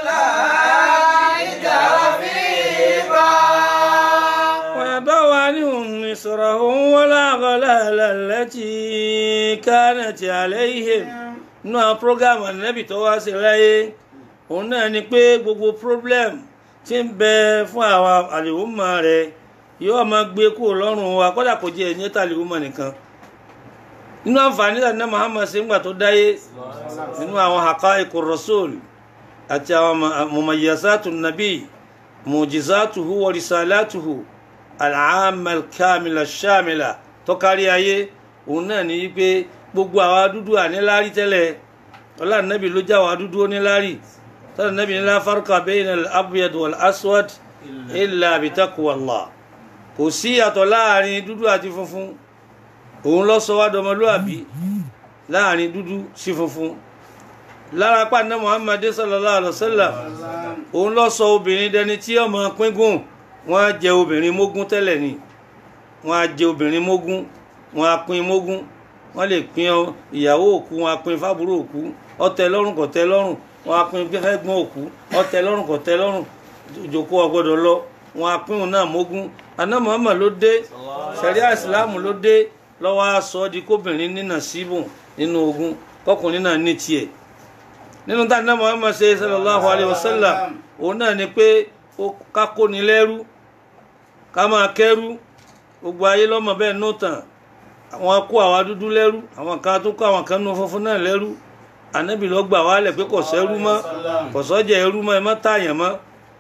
أولئك رفيقا ويضع عنهم مصرهم والأغلال التي كانت عليهم nínú àwọn prógámù ànábì tó wá sí láyé òun náà ni pé gbogbo problem tí ń bẹ fún àwọn àlèhùnmọ̀ rẹ̀ yóò máa gbé kúrò lọ́rùn wa kódà kò jẹ́ ẹ̀yìn tàlèhùnmọ̀ nìkan nínú àǹfààní tàbí Muhammad ṣe ń gbà tó dáyé nínú àwọn haqa'iqu rasul àti àwọn mumayyasatu nabi mujizatuhu wa risalatuhu al'amma al-kamila ash-shamila tó kárí ayé òun náà ní wípé gbogbo àwa dúdú àníláárí tẹ́lẹ̀ ọlá nàbì ló já wa dúdú oníláárí tọ́lá nàbì ní la farqa bayna al-abyad wal-aswad illa bi taqwallah kò sí yàtọ̀ láàrin dúdú àti funfun òun ló sọ wá dọmọlúàbí láàrin dúdú sí funfun lára pàdé muhammadu sallallahu alaihi wasallam òun ló sọ obìnrin dẹni tí ọmọ píngùn wọn á jẹ obìnrin mógún tẹ́lẹ̀ ni wọn á jẹ obìnrin mógún wọn á pín mógún wọn lè pín ìyàwó òkú wọn á pín fábúrò òkú ọtẹ lọ́rùn kò tẹ́ lọ́rùn wọn á pín fẹ́gbọ́n òkú ọtẹ lọ́rùn kò tẹ́ lọ́rùn ìjòkó ọgbọ́dọ̀ lọ wọn á pín òun náà mógún aná muhammad ló dé sẹríà ìsìláàmù ló dé lọ́wọ́ aṣọ di kóbìnrin nínà síbùn nínú ogun kọkùnrin náà ní tiẹ̀ nínú tá aná muhammad ṣe sallallahu alayhi wa sallam òun náà ni pé ká kóni lẹ́rú ká máa kẹ́rú gbogbo ayé lọ́mọ bẹ́ẹ̀ nù tàn àwọn kó àwa dúdú lẹ́rú àwọn kan tó kó àwọn kan nù funfun náà lẹ́rú ànábì ló gbà wálẹ̀ pé kò sẹ́rú mọ́ kò sọ́jà ẹrú mọ́ ẹ má tààyàn mọ́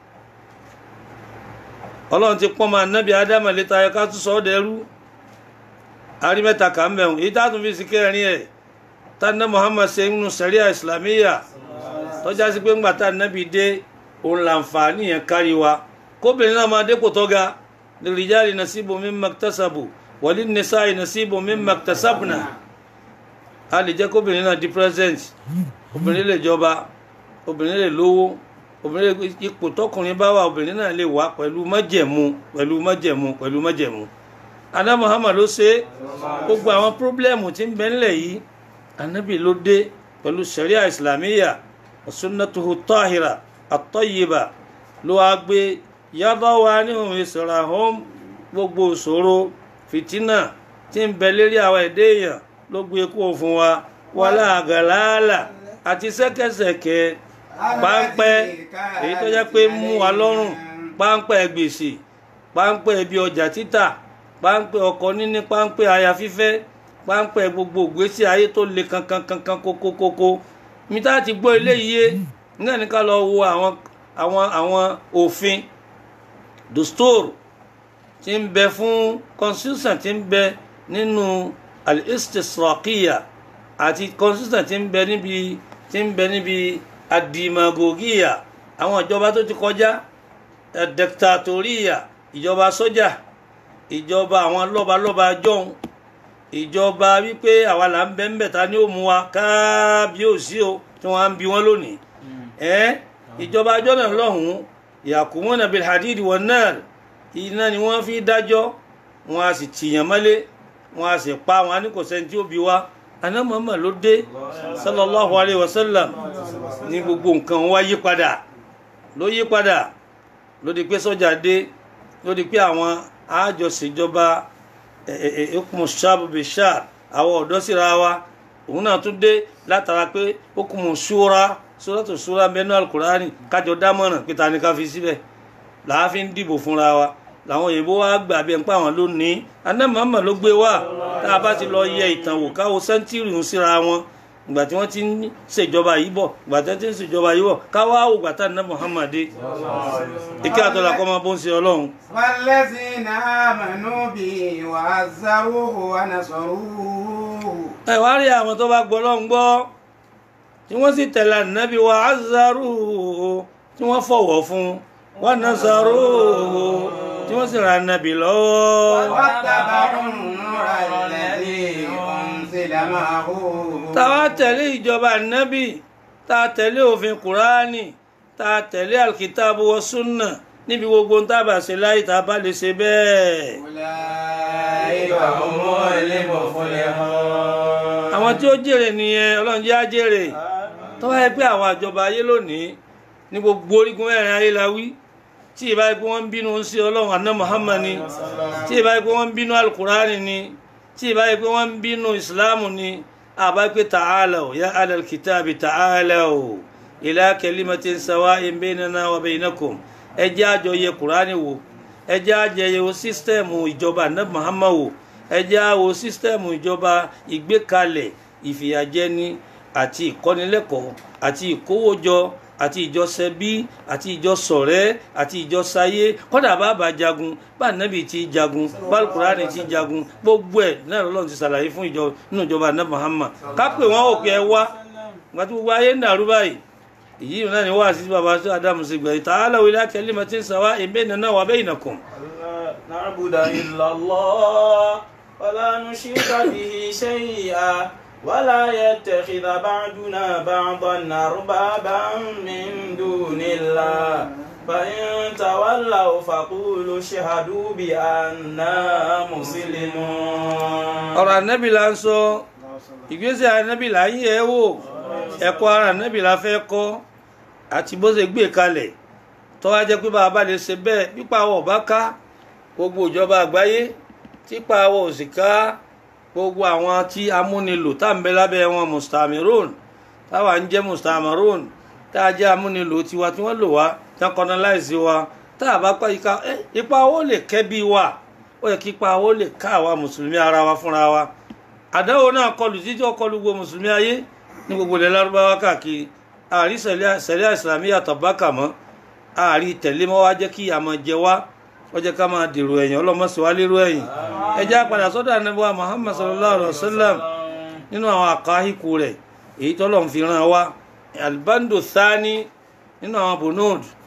ọlọ́run ti pọ́n máa nábì ádámà létà ẹ ká tún sọ ọ́ dẹrú arí mẹ́ta kà ń bẹ̀rù èyí tá a tún fi sí kẹrin ẹ̀ tánà muhammad ṣe ń nu sẹ̀ríà islamiyya tọ́já sí pé ńgbà tá nábì dé òun làǹfààní yẹn kárí wa kóbìnrin náà máa dépò tó ga lirijali nasibu mimma iktasabu walin nisa'i nasibu mimma iktasabna a lè jẹ́ kóbìnrin náà di president obìnrin lè jọba obìnrin lè lówó obìnrin lè ipò tọkùnrin bá wà obìnrin náà lè wà pẹ̀lú májẹ̀mú pẹ̀lú májẹ̀mú pẹ̀lú májẹ̀mú adá muhammad ló ṣe gbogbo àwọn pírọ́blẹ́mù tí ń bẹ ńlẹ̀ yìí anabi ló dé pẹ̀lú sharia islamiyya sunnatuhu tahira at-tayyiba ló wá gbé yàtọ̀ wa ní òun ìsọ̀rọ̀ àhóm gbogbo ìṣòro fìtínà tí ń bẹ lérí àwọn ẹ̀dẹ́ èèyàn ló gbé kó fún wa wàlá àgàlàálà àti ṣẹ́kẹ́ṣẹ̀kẹ́ páńpẹ́ èyí tó jẹ́ pé mú wa lọ́rùn páńpẹ́ gbèsè páńpẹ́ ibi ọjà títà páńpẹ́ ọkọ níní páńpẹ́ aya fífẹ́ páńpẹ́ gbogbo ìgbésí ayé tó le kankan kankan kókókókó mi tá ti gbọ́ eléyìí yé nígbà ní ká lọ wo àwọn àwọn àwọn òfin dustur tí ń bẹ fún constitution tí ń bẹ nínú al-istisraqiya àti constitution tí ń bẹ níbi tí ń bẹ níbi adimagogiya àwọn ìjọba tó ti kọjá dictatoriya ìjọba sójà ìjọba àwọn lọ́balọ́ba jọ̀hún ìjọba wípé àwa là ń bẹ ń bẹ̀ ta ni ó mú wa kábíyèsí o tí wọ́n á ń bi wọ́n lónìí ẹ́ ìjọba ajọ́ náà lọ́hùn-ún yakumuna bil hadid wan nar iná ni wọ́n fi dájọ́ wọn a sì tìyàn mọ́lé wọn a sì pa wọn a ní kò sẹ́ni tí ó bi wá aná Muhammad ló dé sallallahu alayhi wa sallam ní gbogbo nǹkan wá yí padà ló yí padà ló di pé sọ́jà dé ló di pé àwọn àjọṣèjọba hukumu shabu bishar àwọn ọ̀dọ́ síra wa òun náà tún dé látara pé hukumu shura suratu shura mẹ́nu alukurani kájọ dámọ̀ràn pé ta ni ká fi síbẹ̀ làá fi ń dìbò fúnra wa làwọn òyìnbó wa gbà bí ẹ̀ ń pa àwọn lónìí aná Muhammad ló gbé wá tá a bá ti lọ yẹ ìtàn wò káwo sẹ́ńtírì ń síra wọn ìgbà tí wọ́n ti ń ṣèjọba yìí bọ̀ ìgbà tí wọ́n ti ń ṣèjọba yìí bọ̀ káwá wò gbàtà ní Muhammad dé ike àtọ́lá kọ́ máa bó ń ṣe ọlọ́run. والذين آمنوا به وعزروه ونصروه ẹ wá rí àwọn tó bá gbọ́ lọ́n gbọ́ tí wọ́n sì tẹ̀lé ànábì wa azzaruhu tí wọ́n fọ̀wọ́ fún wa nasaruhu tí wọ́n sì ra ànábì lọ́wọ́. واتبعوا النور الذي أنزل معه táwa tẹ̀lé ìjọba ànábì tá a tẹ̀lé òfin kùránì tá a tẹ̀lé alkitabu wa sunna níbi gbogbo ń tábà ṣe láyé tá a bá lè ṣe bẹ́ẹ̀. أولئك هم المفلحون àwọn tí ó jèrè nìyẹn ọlọ́run jẹ́ á jèrè tó wáyé pé àwọn àjọba ayé lónìí ní gbogbo orígun mẹ́rin ayé la wí tí ìbá yẹ pé wọ́n ń bínú sí ọlọ́run àná Muhammad ni tí ìbá yẹ pé wọ́n ń bínú alukurani ni tí ìbá yẹ pé wọ́n ń bínú ìsìláàmù ni àbá pé ta'alaw ya alal kitabi ta'alaw ila kalimatin sawa'in baynana wa baynakum ẹ jẹ́ àjọ yẹ kurani wò ẹ jẹ́ àjọ yẹ wo sísítẹ́ẹ̀mù ìjọba àná Muhammad wò ẹ jẹ́ á wo sísítẹ́ẹ̀mù ìjọba ìgbékalẹ̀ ìfìyàjẹni àti ìkọ́nilẹ́kọ̀ọ́ àti ìkówójọ àti ìjọsẹbí àti ìjọsọ̀rẹ́ àti ìjọsáyé kódà bàbá jagun bá nàbì ti jagun bálùkùránì ti jagun gbogbo ẹ̀ náà lọ́lọ́run ti ṣàlàyé fún ìjọ nínú ìjọba àná Muhammad kápẹ́ wọn ò pé ẹ wá ìgbà tí gbogbo ayé ń dàrú báyìí èyí náà ni wá sí bàbá sí Ádámù sí gbẹ̀yìn ta'alaw ila kalimatin sawa'in baynana wa baynakum. نعبد إلا الله ولا نشرك به شيئا ولا يتخذ بعضنا بعضا أربابا من دون الله فإن تولوا فقولوا اشهدوا بأننا مسلمون ọ̀rọ̀ ànábì la ń sọ ìgbésẹ̀ ànábì la ń yẹ̀ wò ẹ̀kọ́ ara ànábì la fẹ́ kọ́ àti bó ṣe gbé kalẹ̀ tó wá jẹ́ pé bá a bá lè ṣe bẹ́ẹ̀ pípa àwọ̀ bá ká gbogbo ìjọba àgbáyé típa àwọ̀ òsì ká gbogbo àwọn tí amúnilò tá à ń bẹ lábẹ́ wọn mustamirun táwa ń jẹ́ mustamirun tá a jẹ́ amúnilò tiwa tí wọ́n lò wá tí wọ́n colonize wa tá a bá pa ika ẹ ipa owó lè kẹ́ bí wa ó yẹ kí ipa owó lè ká àwa mùsùlùmí ara wa fúnra wa àdáwò náà kọlù títí ó kọlù gbogbo mùsùlùmí ayé ní gbogbo ilẹ̀ lárúbáwá káàkiri àrí sẹ̀ríà ìsìlámì yàtọ̀ bákà mọ́ àrí tẹ̀lé mọ́ wá jẹ́ kí àmọ́ jẹ wá ó jẹ́ ká máa dèrò ẹ̀yìn ọlọ́mọsí wá lérò ẹ̀yìn ẹ jẹ́ á padà sọ́dọ̀ ànábì Muhammad sallallahu alayhi wa sallam nínú àwọn àkáhíkù rẹ̀ èyí tọ́lọ̀ ń fi ràn wá albando thani nínú àwọn bonud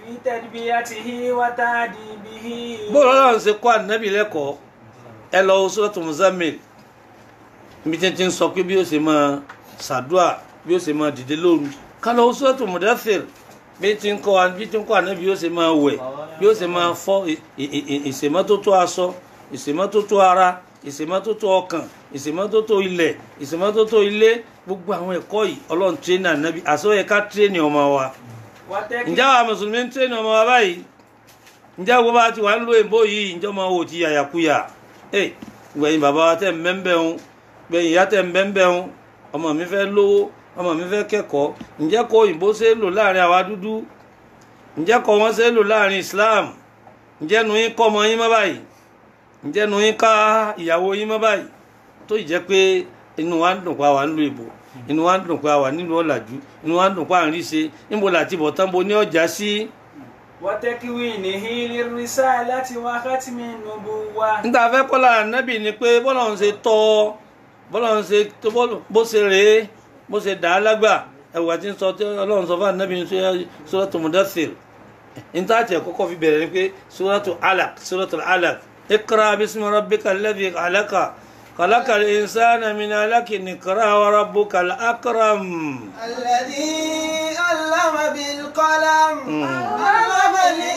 في تربيته وتأديبه bóòlù ọlọ́run ṣe kọ́ ànábì lẹ́kọ̀ọ́ ẹ lọ wo sọ́tò Muzammil níbi tí ń ti ń sọ pé bí ó ṣe máa ṣàdúà bí ó ṣe máa dìde lóru ká lọ wo sọ́tò Mudaththir bí tí ń kọ́ wa bí tí ń kọ́ ànábì bí ó ṣe máa wẹ̀ bí ó ṣe máa fọ́ ì- ì- ì- ìṣèmọ́tótó aṣọ ìṣèmọ́tótó ara ìṣèmọ́tótó ọkàn ìṣèmọ́tótó ilẹ̀ ìṣèmọ́tótó ilé gbogbo àwọn ẹ̀kọ́ yìí ọlọ́run tírénì ànábì àṣọ yẹ ká tírénì ọmọ wa وتكفي ǹjẹ́ àwọn mùsùlùmí ń tírénì ọmọ wa báyìí ǹjẹ́ gbogbo bá ti wà ń lo èbó yìí ǹjẹ́ ọmọ wò ti yàyàkuyà ẹ gbẹ̀yìn bàbá wa tẹ̀ ń bẹ́ńbẹ́ ń gbẹ̀yìn ìyá tẹ̀ ń bẹ́ńbẹ́ ń ọmọ mi fẹ́ lówó ọmọ mi fẹ́ kẹ́kọ̀ọ́ ǹjẹ́ kọ́ òyìnbó ṣe é lò láàrin àwa dúdú ǹjẹ́ kọ́ wọn ṣe é lò láàrin Islam ǹjẹ́ nu yín kọ́ ọmọ yín mọ́ báyìí ǹjẹ́ nu yín ká ìyàwó yín mọ́ báyìí tó ì jẹ́ pé inú wa ń dùn pa wà ń lo ìbò inú wa ń dùn pa wà nílùú ọ̀làjú inú wa ń dùn pa à ń rí ṣe níbo làti bọ̀ tán bo ní ọjà sí. وتكوينه للرسالة وختم النبوة níta fẹ́ kọ́ lára nábì ni pé bọ́lá ń ṣe tọ́ ọ bọ́lá ń ṣe tó bọ́- bó ṣe rèé bó ṣe dà á lágbà ẹ̀wà tí ń sọ tí ọlọ́run sọ fún ànábì ní Suratu Mudaththir níta tiẹ̀ kọ́kọ́ fi bẹ̀rẹ̀ ni pé Suratu Alaq Suratu Alaq Iqra bismi rabbika alladhi khalaqa khalaqal insana min alaqin iqra wa rabbukal akram. الذي علم بالقلم علم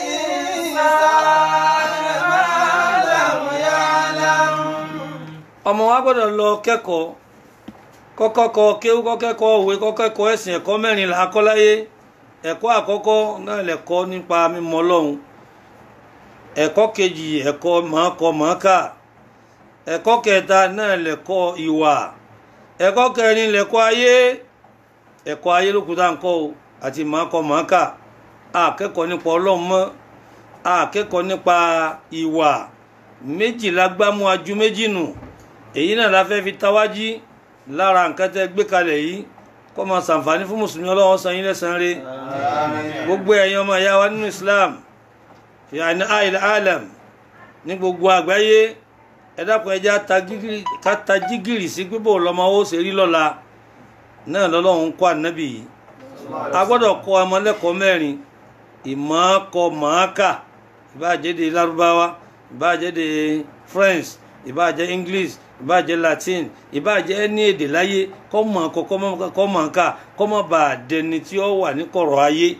الإنسان ما لم يعلم ọmọ wa gbọ́dọ̀ lọ kẹ́kọ̀ọ́ kọ́kọ́ kọ kéwú kọ́kẹ́kọ̀ọ́ òwe kọ́kẹ́kọ̀ọ́ ẹ̀sìn ẹ̀kọ́ mẹ́rin là á kọ́ láyé ẹ̀kọ́ àkọ́kọ́ náà lẹ̀kọ́ nípa mímọ̀ Ọlọ́run ẹ̀kọ́ kejì ẹ̀kọ́ mọ̀ọ́kọ mọ̀ọ́kà ẹ̀kọ́ kẹta náà lẹ̀kọ́ ìwà ẹ̀kọ́ kẹrin lẹ̀kọ́ ayé ẹ̀kọ́ ayé ló kù tá à ń kọ́ o àti mọ̀ọ́kọ mọ̀ọ́kà akẹ́kọ̀ọ́ nípa Ọlọ́run mọ́ akẹ́kọ̀ọ́ nípa ìwà méjìlá gbámú ajú méjì nù èyí náà la fẹ́ fi tawájí lára nǹkan tẹ́ gbé kalẹ̀ yìí kó máa ṣàǹfààní fún mùsùlùmí ọlọ́wọ́ san yín lẹ́san rẹ̀ gbogbo ẹ̀yin ọmọ ìyá wa nínú Islam yàní àìl alam ní gbogbo àgbáyé ẹ dákun ẹja ká ta jígìrì sí pípò lọ́mọ ó ṣe rí lọ́la náà lọ́lọ́run kọ́ ànábì yìí a gbọ́dọ̀ kọ́ ọmọ lẹ́kọ̀ọ́ mẹ́rin ìmọ̀ọ́kọ mọ̀ọ́kà ìbáàjẹ́dẹ lárúbáwá ìbáàjẹ́dẹ French ìbáàjẹ́ English ìbáàjẹ́ Latin ìbáàjẹ́ ní èdè láyé kọ́ mọ̀ ọkọ kọ́ mọ̀ ká kọ́ mọ̀ bá a dẹni tí ó wà ní kọ̀rọ̀ ayé.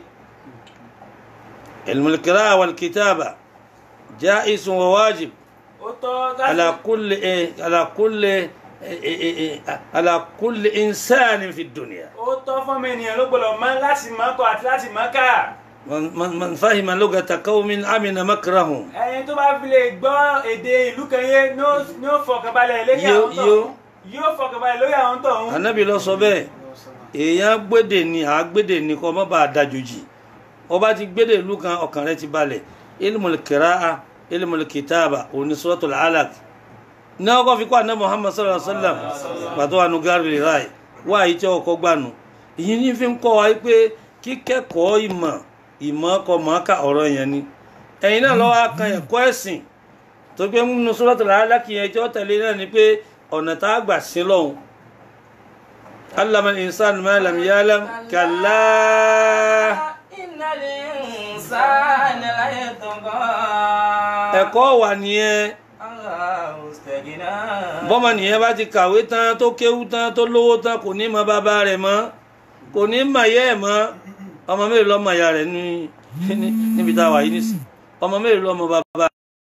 ilmul qira'a wal kitaba ja'isun wa wajib ó tọ́ ala kulli eh, ala kulli eh, eh, eh, ala kulli insanin fi dunya. ó tọ́ fún mi ènìyàn ló gbọ́dọ̀ mọ̀ láti mọ̀ kọ àti láti mọ̀ ká man man man fahima lugata qaumin amina makrahum. ẹni tó bá fi lè gbọ́ èdè ìlú kan yé ní ó- ní ó fọkànbalẹ̀ lórí Yóò- àwọn tó yóò- yóò fọkànbalẹ̀ lórí àwọn tó ń anabi lọ sọ bẹ́ẹ̀ èèyàn gbédè ni à á gbédè ni kọ mọ bá a dájòjì ọba ti gbédè ìlú kan ọkàn rẹ ti balẹ̀ ilmul kiraa ilmul kitaba òní suratul alaq ní ọkọ fi kọ àná muhammad sallallahu alaihi wa sallam pàtó àánú gárìlì ráì wá àyí tí ọkọ gbànú ìyí ní fi ń kọ́ wa pé kíkẹ́kọ̀ọ́ ìmọ̀ ìmọ̀ kọ mọ̀ọ́kà ọ̀rọ̀ yẹn ni ẹ̀yin náà lọ́wọ́ kan ẹ̀kọ́ ẹ̀sìn tó gbé nínú suratul alaq yẹn tí ó tẹ̀lé náà ni pé ọ̀nà tá a gbà sí lọ́hùn علم الإنسان ما لم يعلم كلا إن الإنسان ليطغى ẹ̀kọ́ wà nìyẹn الله استغنى bọ́mọ nìyẹn bá ti kàwé tán tó kéwú tán tó lówó tán kò ní mọ bàbá rẹ̀ mọ́ kò ní mọ ìyá ẹ̀ mọ́ ọmọ mélòó lọ́mọ ìyá rẹ̀ ní ní- níbi tá a wà yìí nísì ọmọ mélòó lọ́mọ bàbá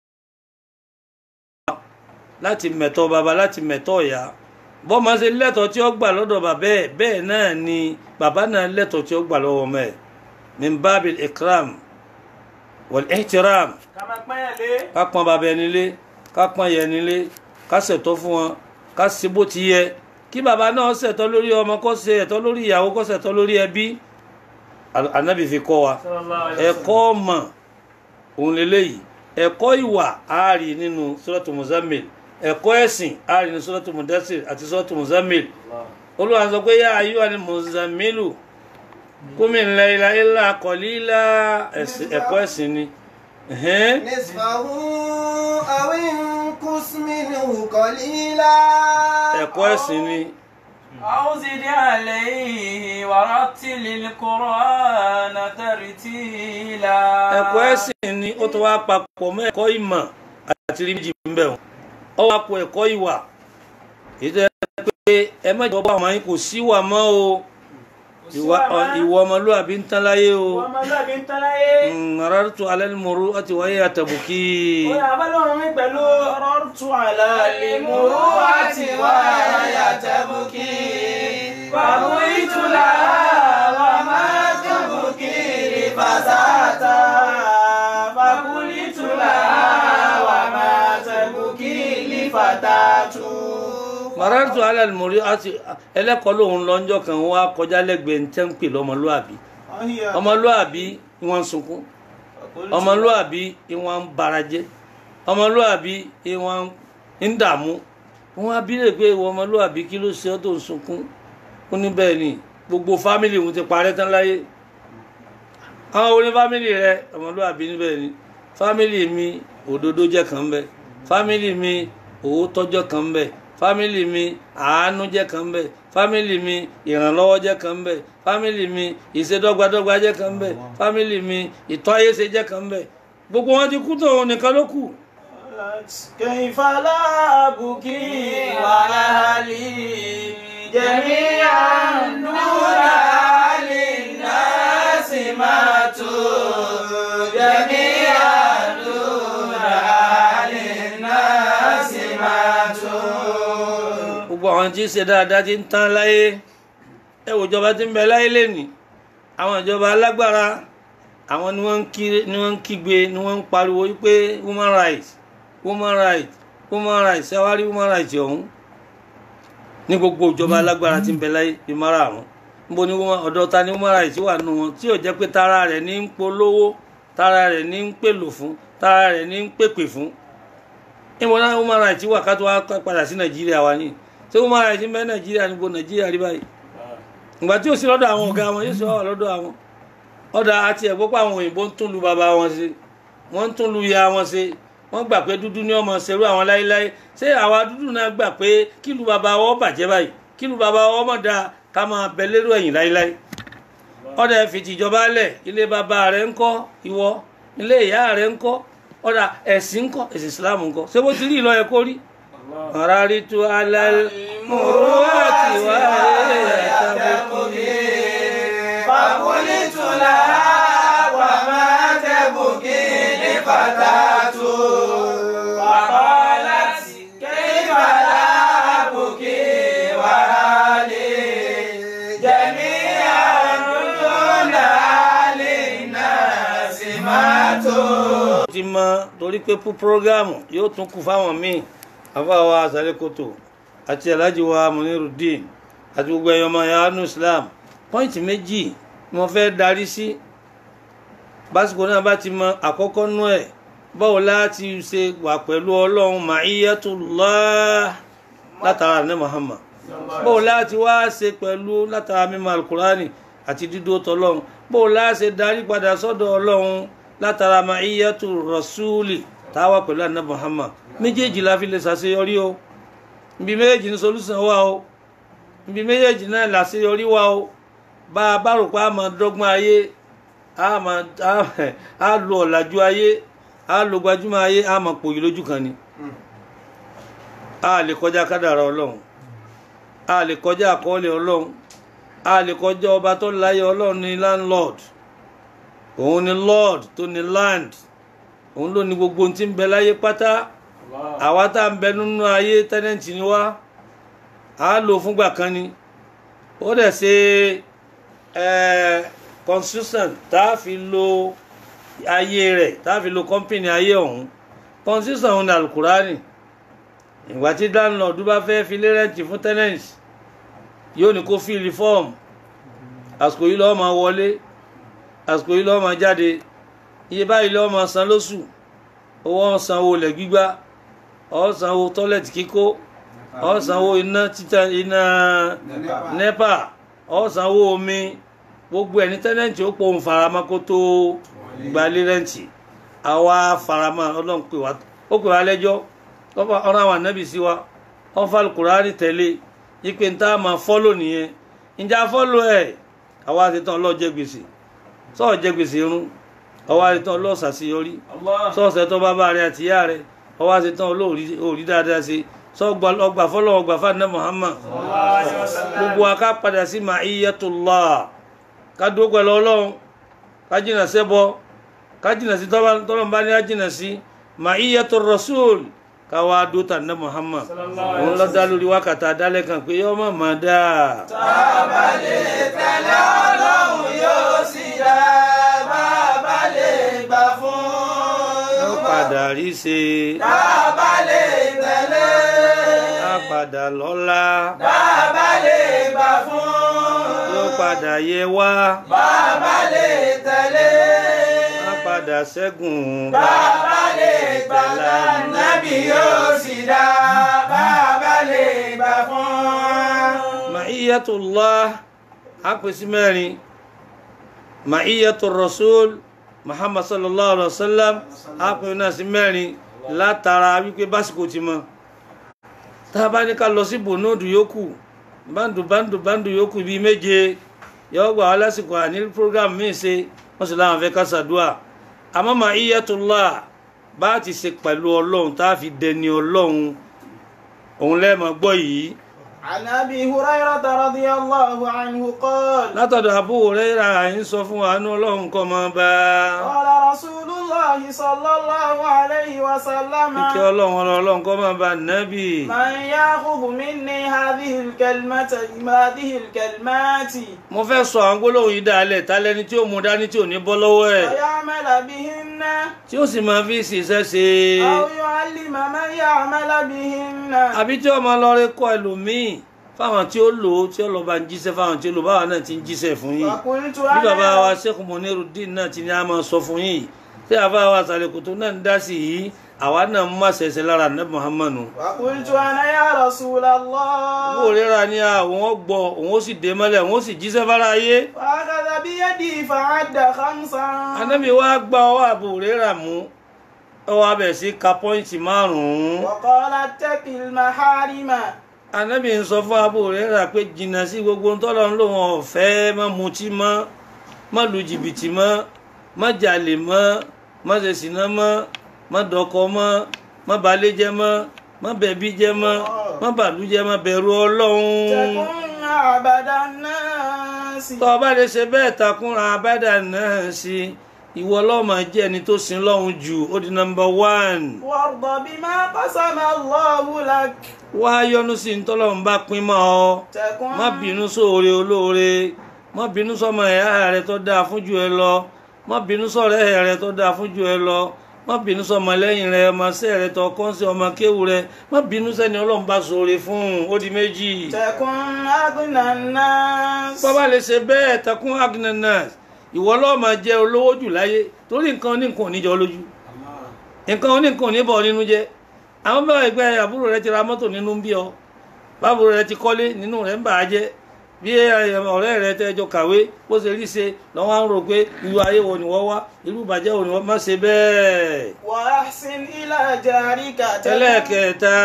láti mẹ̀tọ́ bàbá láti mẹ̀tọ́ ìyá bọ́mọ ṣe lẹ́tọ̀ọ́ tí ó gbà lọ́dọ̀ bàbá ẹ̀ bẹ́ẹ̀ náà ni bàbá náà lẹ́tọ̀ọ́ tí ó gbà lọ́wọ́ ọmọ ẹ̀ min babil ikram wal ihtiram ká máa pẹ́yàn lé ká pọ́n bàbá ẹni lé ká pọ́n yẹ ẹni lé ká ṣètọ́ fún wọn ká ṣe bó ti yẹ kí bàbá náà ṣètọ́ lórí ọmọ kó ṣe ẹ̀tọ́ lórí ìyàwó kó ṣètọ́ lórí ẹbí Al- Ànábì fi kọ́ wa sallallahu alaihi ẹ̀kọ́ ọmọ òun lélẹ́yìí ẹ̀kọ́ ìwà ààrí nínú Suratu Muzammil ẹ̀kọ́ ẹ̀sìn ààrí nínú Suratu Mudassir àti Suratu Muzammil Olúwa sọ pé yá ayyuhal muzammilu qumil layla illa qalila ẹ̀sìn- ẹ̀kọ́ ẹ̀sìn ni. Ẹ̀hẹ́n. نصفه أو انقص منه قليلا ẹ̀kọ́ ẹ̀sìn ni أو زد عليه ورتل القرآن ترتيلا ẹ̀kọ́ ẹ̀sìn ni ó tó wá papọ̀ mọ́ ẹ̀kọ́ ìmọ̀ àti rí méjì ń bẹ̀ wọ́n ó wá pọ̀ ẹ̀kọ́ ìwà èyí tó yẹ pé ẹ mẹ́jọ bá ọmọ yín kò sí ìwà mọ́ o ìwà ìwà ọmọlúwàbí ń tán láyé o wọ́n máa lọ́ọ̀bí ń tán láyé. rárátù alẹ́lmọ̀rú àti wáyé àtàbùkì ó yà bá lọ́rùn mi pẹ̀lú مررت على المروءة وهي تبكي فبكيت لها وما تبكي لفتاتا فبكيت لها وما تبكي لفتاة rárátù alẹ́lmọ̀rú àti ẹlẹ́kọ̀ọ́ lòun lọ́njọ́ kan wá kọjá lẹ́gbẹ̀ẹ́ ní tẹ́ ń pè lọ́mọlúwàbí ọmọlúwàbí ìwọ̀n ń sunkún ọmọlúwàbí ìwọ̀n ń barajẹ́ ọmọlúwàbí ìwọ̀n ń dààmú wọn á bí lè pé ìwọ ọmọlúwàbí kí ló ṣe ọ́ tó ń sunkún ó ní bẹ́ẹ̀ ni gbogbo fámìlì òun ti parẹ́ tán láyé àwọn oní fámìlì rẹ ọmọlúwàbí níbẹ̀ ni fámìlì mi òdodo jẹ́ kan bẹ́ẹ̀ fámìlì mi òótọ́ jẹ́ kan bẹ́ẹ̀ fámìlì mi àánú jẹ́ kan bẹ́ẹ̀ fámìlì mi ìrànlọ́wọ́ jẹ́ kan bẹ́ẹ̀ fámìlì mi ìṣedọ́gbadọ́gba jẹ́ kan bẹ́ẹ̀ fámìlì mi ìtọ́ ayé ṣe jẹ́ kan bẹ́ẹ̀ gbogbo wọn ti kú tó òun nìkan ló kù. كيف لا أبكي وأهلي جميعا دون أهل الناس ماتوا جميعا دون أهل الناس ماتوا gbogbo àwọn tí ń ṣe dáadáa ti ń tán láyé ẹ wò ìjọba tí ń bẹ láyé lẹ́nìí àwọn ìjọba alágbára àwọn ni wọ́n ń kí- ni wọ́n ń kígbe ni wọ́n ń pariwo wípé human rights human rights human rights ẹ wá rí human rights ọ̀hún ní gbogbo ìjọba alágbára tí ń bẹ láyé bí márààrún níbo ni woman- ọ̀dọ̀ ta ni human rights wà nù wọn tí ò jẹ́ pé tara rẹ̀ ní ń polówó tara rẹ̀ ní ń pèlò fún tara rẹ̀ ní ń pèpè fún ìwọ náà human rights wà ká tó wá padà sí nàìjíríà wa ní ṣé human rights ń bẹ nàìjíríà níbo nàìjíríà rí báyìí ìgbà tí ò sí lọ́dọ̀ àwọn ọ̀gá wọn yóò sì wà lọ́dọ̀ àwọn ọ̀dà àti ẹ̀gbọ́n pé àwọn òyìnbó ń tún lu bàbá wọn ṣe wọ́n ń tún lu ya wọn ṣe wọ́n gbà pé dúdú ní ọmọ ṣerú àwọn láéláé ṣé àwa dúdú náà gbà pé kí lu bàbá wọn bàjẹ́ báyìí kí lu bàbá wọn mọ̀ dáa ká máa bẹ lérò ẹ̀yìn láéláé ọ̀dà ẹ̀ fìtì ìjọba lẹ̀ ilé bàbá rẹ̀ ń kọ́ ìwọ ilé ìyá rẹ̀ ń kọ́ ọ̀dà ẹ̀sìn ń kọ́ ẹ̀sìn Islam ń kọ́ ṣé bó ti rí ìlọ ẹ̀ kó rí ọ̀rárí tu alẹ́ mọ̀rúwàtí wà فقلت لها وما تبكي لفتاة فقالت كيف لا أبكي وأهلي جميعا دون أهل الناس ماتوا ti mọ torí pé fún prógámù yóò tún kù fáwọn míì afáwa àsálẹ́kòtò àti alhaji wa munirudeen àti gbogbo ẹ̀yọ́ ọmọ ẹ̀yà anu islam pọ́ìntì méjì ni wọ́n fẹ́ darí sí básìkò náà bá ti mọ àkọ́kọ́ nú ẹ̀ báwo láti ṣe wà pẹ̀lú ọlọ́run ma'iyatullah látara ní muhammad báwo láti wá ṣe pẹ̀lú látara mímọ̀ alukurani àti dídó tọlọ́run báwo láti ṣe darí padà sọ́dọ̀ ọlọ́run látara ma'iyatu rasuli táwa pẹ̀lú àná muhammad méjèèjì la fi lè ṣàṣeyọrí o ibi méjèèjì ní solúsàn wà o ibi méjèèjì náà làṣeyọrí wà o bá a bá rò pé a máa dọ́gbọ́n ayé a máa a lo ọ̀làjú ayé a lo gbajúmọ̀ ayé a máa pòyì lójú kan ni a lè kọjá kádàrá ọlọ́run a lè kọjá àkọọ́lẹ̀ ọlọ́run a lè kọjá ọba tó láyé ọlọ́run ní landlord òun ni lord tó ní land òun ló ní gbogbo ohun tí ń bẹ láyé pátá àwa tá à ń bẹ nínú ayé tẹ́nẹ̀ntì ni wá a lò fúngbà kan ni ó dẹ̀ ṣe constitution tá a fi lo ayé rẹ̀ tá a fi lo company ayé ọ̀hún constitution òun ni alukurani ìgbà tí landlord bá fẹ́ fi lé rẹ́ǹtì fún tenants yóò ní kó fíìlì fọ́ọ̀mù àsìkò yìí lọ́ọ́ máa wọlé àsìkò yìí lọ́ọ́ máa jáde iye báyìí lọ́ọ́ máa san lóṣù owó ọ̀sán owó lẹ̀ gbígbá ọ̀sán owó tọ́lẹ̀tì kíkó ọ̀sán owó iná títà iná nẹ́pà ọ̀sán owó omi gbogbo ẹni tẹ́nẹ̀ntì ó pọ̀ ń farama kó tó gbalé rẹ́ǹtì àwa farama ọlọ́run pè wá ó pè wá lẹ́jọ́ ọ̀rọ̀ àwọn ànábì sí wa wọ́n fa Kùránì tẹ̀lé ipe ń tá a máa fọ́lò nìyẹn ìjà fọ́lò ẹ̀ àwa ti tán ọlọ́ọ̀ jẹ gbèsè sọ́ọ̀ jẹ gbèsè irun ọwọ́ àti tán ọlọ́ọ̀ ṣàṣeyọrí Allah. sọ́ọ̀sẹ̀ tó bàbá rẹ̀ àti ìyá rẹ̀ ọwọ́ àti tán olóòrí dáadáa ṣe sọ́ọ̀gbà ọgbà fọ́lọ́ ọgbà fáànà Muhammad Sallallahu alaihi wasallam. gbogbo wa ká padà sí ma'iyatullah ká dúró pẹ̀lú ọlọ́run ká jìnà sẹ́bọ ká jìnà sí tọ́lọ́n bá ní á jìnà sí ma'iyatur rasul ká wá dúró tànà Muhammad Sallallahu alaihi òun lọ dá lórí wákàtà dálẹ́ kan pé yọ́ mọ̀ máa dáa Bàbá lè tẹ̀lé ọlọ́run yóò sì dá. Bàbá lè gbà fún. yóò padà rí ṣe Bàbá lè tẹ̀lé. á padà lọ́lá Bàbá lè gbà fún. yóò padà yẹ wá Bàbá lè tẹ̀lé. á padà ṣẹ́gun Bàbá lè gbà fún. Nábì yóò sì dá. Bàbá lè gbà fún. ma'iyatullah á pè sí mẹ́rin ma'iyatur rasul muhammad sallallahu alaihi wasallam á pè náà sí mẹ́rin látara wípé básìkò ti mọ́ tá a bá ní ká lọ sí bònóòdù yòókù báńdù báńdù báńdù yòókù bíi méje yọ gbà wá lásìkò àní program míì ṣe wọ́n sì láwọn fẹ́ ká ṣàdúà àmọ́ ma'iyatullah bá a ti ṣe pẹ̀lú ọlọ́run tá a fi dẹni ọlọ́run òun lẹ́ẹ̀mọ́ gbọ́ yìí عن أبي هريرة رضي الله عنه قال látọ̀dọ̀ Abu Hurairah ń sọ fún wa ní ọlọ́run kọ́ máa bá قال رسول الله صلى الله عليه وسلم ìkẹ́ ọlọ́run ọlọ́run kọ́ máa bá nábì من يأخذ مني هذه الكلمة هذه الكلمات mo fẹ́ sọ àwọn gbólóhùn yìí dálẹ̀ tálẹ́ni tí ó mú dání tí ò ní bọ́ lọ́wọ́ ẹ̀ فيعمل بهن tí ó sì máa fi ṣiṣẹ́ ṣe أو يعلم من يعمل بهن àbí tí ó máa lọ rí kọ́ ẹlòmíì fáwọn tí ó lò ó tí ó lọ bá ń jíṣẹ́ fáwọn tí ó lò báwa náà ti ń jíṣẹ́ fún yìí فقلت bí bàbá wa أنا Sheikh Muniruddin náà ti ní a máa sọ fún yìí tí àbá wa sàlẹ̀kùtù náà ń dá sí yìí àwa náà ń má ṣẹ̀ṣẹ̀ lára ní Muhammadu فقلت أنا يا رسول الله owó rírà ní àwọn ọgbọ òun ó sì dé mọ́lẹ̀ òun ó sì jíṣẹ́ fara ayé فأخذ بيدي فعد خمسا anábì wa gba ọwọ́ àbò rírà mú ọwọ́ abẹ̀ sí ka pọ́ìntì márùn-ún وقال اتق المحارم anábì ń sọ fún àbò rírà pé jìnnà sí gbogbo tọ́lọ́ ń lò wọn ọ̀fẹ́ má mutí mọ́ má lu jìbìtì mọ́ má jalè mọ́ má ṣe sìná mọ́ má dọkọ mọ́ má balẹ̀ jẹ́ mọ́ má bẹ̀bí jẹ́ mọ́ má bàlú jẹ́ mọ́ bẹ̀rù ọlọ́run. تكن عبد الناس tó o bá lè ṣe bẹ́ẹ̀ takúnra abẹ́dà náà sí ìwọ lọ́mọ jẹ́ ẹni tó sin lọ́hùn jù ó di nọmba one وارض بما قسم الله لك wá yọ́nú sí ntọ́lọ́run bá pín mọ́ ọ تكن má bínú sóore olóore má bínú sọmọ ẹ̀yà rẹ tó dáa fún jù ẹ lọ má bínú sọ̀rẹ́ rẹ tó dáa fún jù ẹ lọ má bínú sọmọ lẹ́yìn rẹ ọmọ sẹ́ rẹ tó kọ́ sí ọmọ kéwù rẹ má bínú sẹ́ni ọlọ́run bá sóore fún un ó di méjì. تكن أغنى الناس bọ́bá lè ṣe bẹ́ẹ̀ takún agnanas ìwọ lọ́ọ́ máa jẹ́ olówó jù láyé torí nǹkan oníkan ò ní jọ lójú nǹkan oníkan ò ní bọ̀ nínú jẹ́ àwọn bá ẹgbẹ́ àbúrò rẹ ti ra mọ́tò nínú ń bí ọ bábúrò rẹ ti kọ́lé nínú rẹ ń bà á jẹ́ bí ọ̀rẹ́ rẹ tẹ́jọ kàwé bó ṣe rí ṣe lọ́wọ́ ń rò pé irú ayé wo ni wọ́n wá irú ìbàjẹ́ wo ni wọ́n má ṣe bẹ́ẹ̀. وأحسن إلى جارك تكن- ẹlẹ́ẹ̀kẹta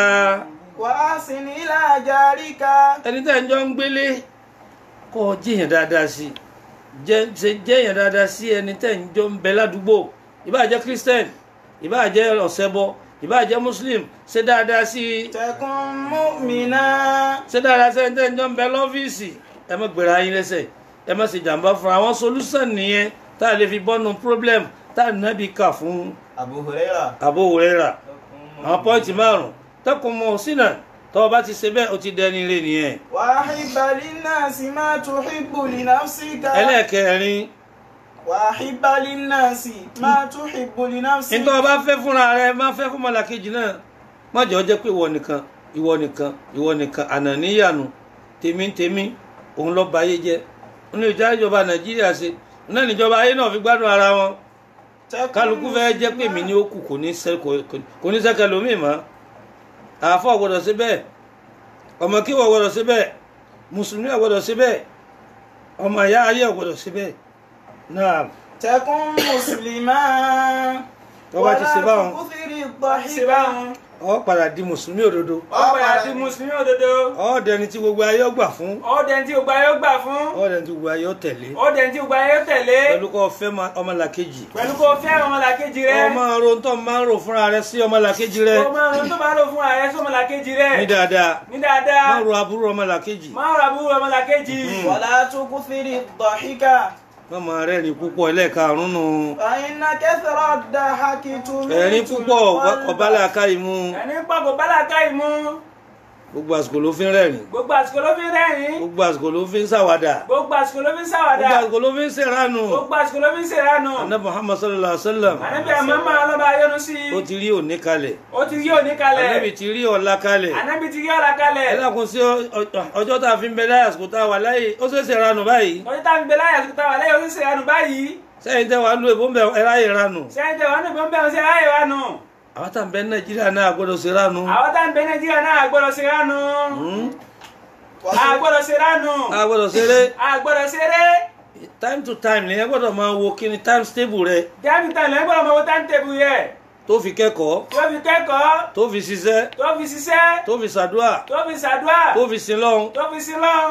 وأحسن إلى جارك ẹni tẹ́ ń jọ ń gbélé kọ́ ọ jíyàn dáadáa sí i jẹ́ ṣe jẹ́yàn dáadáa sí ẹni tẹ́ ń jọ ń bẹ ládùúgbò ìbáà jẹ́ christian ìbáà jẹ́ ọ̀sẹ̀bọ ìbáà jẹ́ muslim ṣe dáadáa sí i تكن مؤمنا ṣe dáadáa sí ẹni tẹ́ ń jọ ń bẹ lọ́fíìsì ẹ má gbèrè ayín lẹ́sẹ̀ ẹ má ṣe jàǹbá fún àwọn solution nìyẹn tá a lè fi bọ́nu problem tá a nábì kà fún أبو هريرة Abu Hurairah àwọn pọ́ìntì márùn-ún tẹ́kùn mọ́ sínà tọ́ ọ bá ti ṣe bẹ́ẹ̀ ó ti dẹni ire nìyẹn وأحب للناس ما تحب لنفسك ẹlẹ́ẹ̀kẹrin وأحب للناس ما تحب لنفسك nítorí ọba fẹ́ fúnra rẹ má fẹ́ fún mọ́làkejì náà má jẹ́ ó jẹ́ pé ìwọ nìkan ìwọ nìkan ìwọ nìkan ànàníyànù tèmi tèmi òun lọ bá ayé jẹ́ ní ìjà ìjọba nàìjíríà ṣe náà níjọba ayé náà fi gbádùn ara wọn تكن kálukú fẹ́ jẹ́ pé mi ní ó kù kò ní sẹ́ kò ní sẹ́kẹ̀ lómi mọ́ àáfọ̀ gbọ́dọ̀ sí bẹ́ẹ̀ ọmọ kíwọ̀ gbọ́dọ̀ sí bẹ́ẹ̀ mùsùlùmí gbọ́dọ̀ sí bẹ́ẹ̀ ọmọ ìyá ayé gbọ́dọ̀ sí bẹ́ẹ̀ náà تكن مسلما tó bá ti ṣe báwọn ولا تكثر الضحك ọ padà di mùsùlùmí òdodo ọ̀pẹ àti mùsùlùmí òdodo ọ dẹni tí gbogbo ayé ó gbà fún ọ̀dẹ̀ tí ògbà yóò gbà fún ọ dẹni tí gbogbo ayé ó tẹ̀lé ọ̀dẹ̀ tí ògbà yóò tẹ̀lé pẹ̀lú kọ́ fẹ́ ma- ọmọlàkejì pẹ̀lú kó fẹ́ ọmọlàkejì rẹ ọ máa ro tó máa ń rò fúnra rẹ sí ọmọlàkejì rẹ kó máa ronú tó bá lò fún ààrẹ sọmọlàkejì rẹ ní dáadáa ní dáadáa máa ro aburú ọmọlàkejì máa rà búrú ọmọlàkejì ولا تكثر الضحك má máa rẹ́rìn púpọ̀ ẹlẹ́ẹ̀karùn-ún nù فإن كثر الضحك ẹ̀rín تميت púpọ̀ القلب ọ̀bálẹ̀ akáyì mú ẹni pọ̀ kò bálà káyì mú gbogbo àsìkò ló fi ń rẹ́rìn gbogbo àsìkò ló fi ń rẹ́rìn gbogbo àsìkò ló fi ń ṣàwàdà gbogbo àsìkò ló fi ń gbogbo ṣàwàdà àsìkò ló fi ń ṣèrànù gbogbo àsìkò ló fi ń ṣèrànù anabi muhammad sallallahu alaihi wa sallam ànábì àmọ́mọ́ ọlọ́ba ayọ́nu sí i ó ti rí òní kalẹ̀ ó ti rí òní kalẹ̀ anabi ti rí ọ̀la kalẹ̀ ànábì ti rí ọ̀la kalẹ̀ ẹ dákun sí ọ- ọ- ọjọ́ tá a fi ń bẹ láyé àsìkò tá a wà láyé ó ṣe é ṣèrànù báyìí ọjọ́ tá a fi gbé láyà àsìkò tá a wà lẹ́yìn ó sì ṣèrànù báyìí sẹ́yìn tẹ́ wàá lu èbó ń bẹ ẹ ráyè ranù sẹ́yìn tẹ̀ wọ́n ní ìbọn bẹ́ẹ̀ ṣe ráyè wa nù àwọn tá à ń bẹ nàìjíríà náà gbọ́dọ̀ ṣèrànù àwọn tá à ń bẹ nàìjíríà náà àgbọ̀dọ̀ ṣèrànù àgbọ̀dọ̀ ṣèrànù a gbọ́dọ̀ ṣeré àgbọ̀dọ̀ ṣeré time to time nìyẹn gbọ́dọ̀ máa wo kí ni time stable rẹ jáàmì tán lẹ́yìn gbọ́dọ̀ mọ owó táǹtẹ̀bù yẹ tó fi kẹ́kọ̀ọ́ tó fi kẹ́kọ̀ọ́ tó fi ṣiṣẹ́ tó fi ṣiṣẹ́ tó fi ṣàdúrà tó fi ṣàdúrà tó fi sin lọ́hùn tó fi sin lọ́n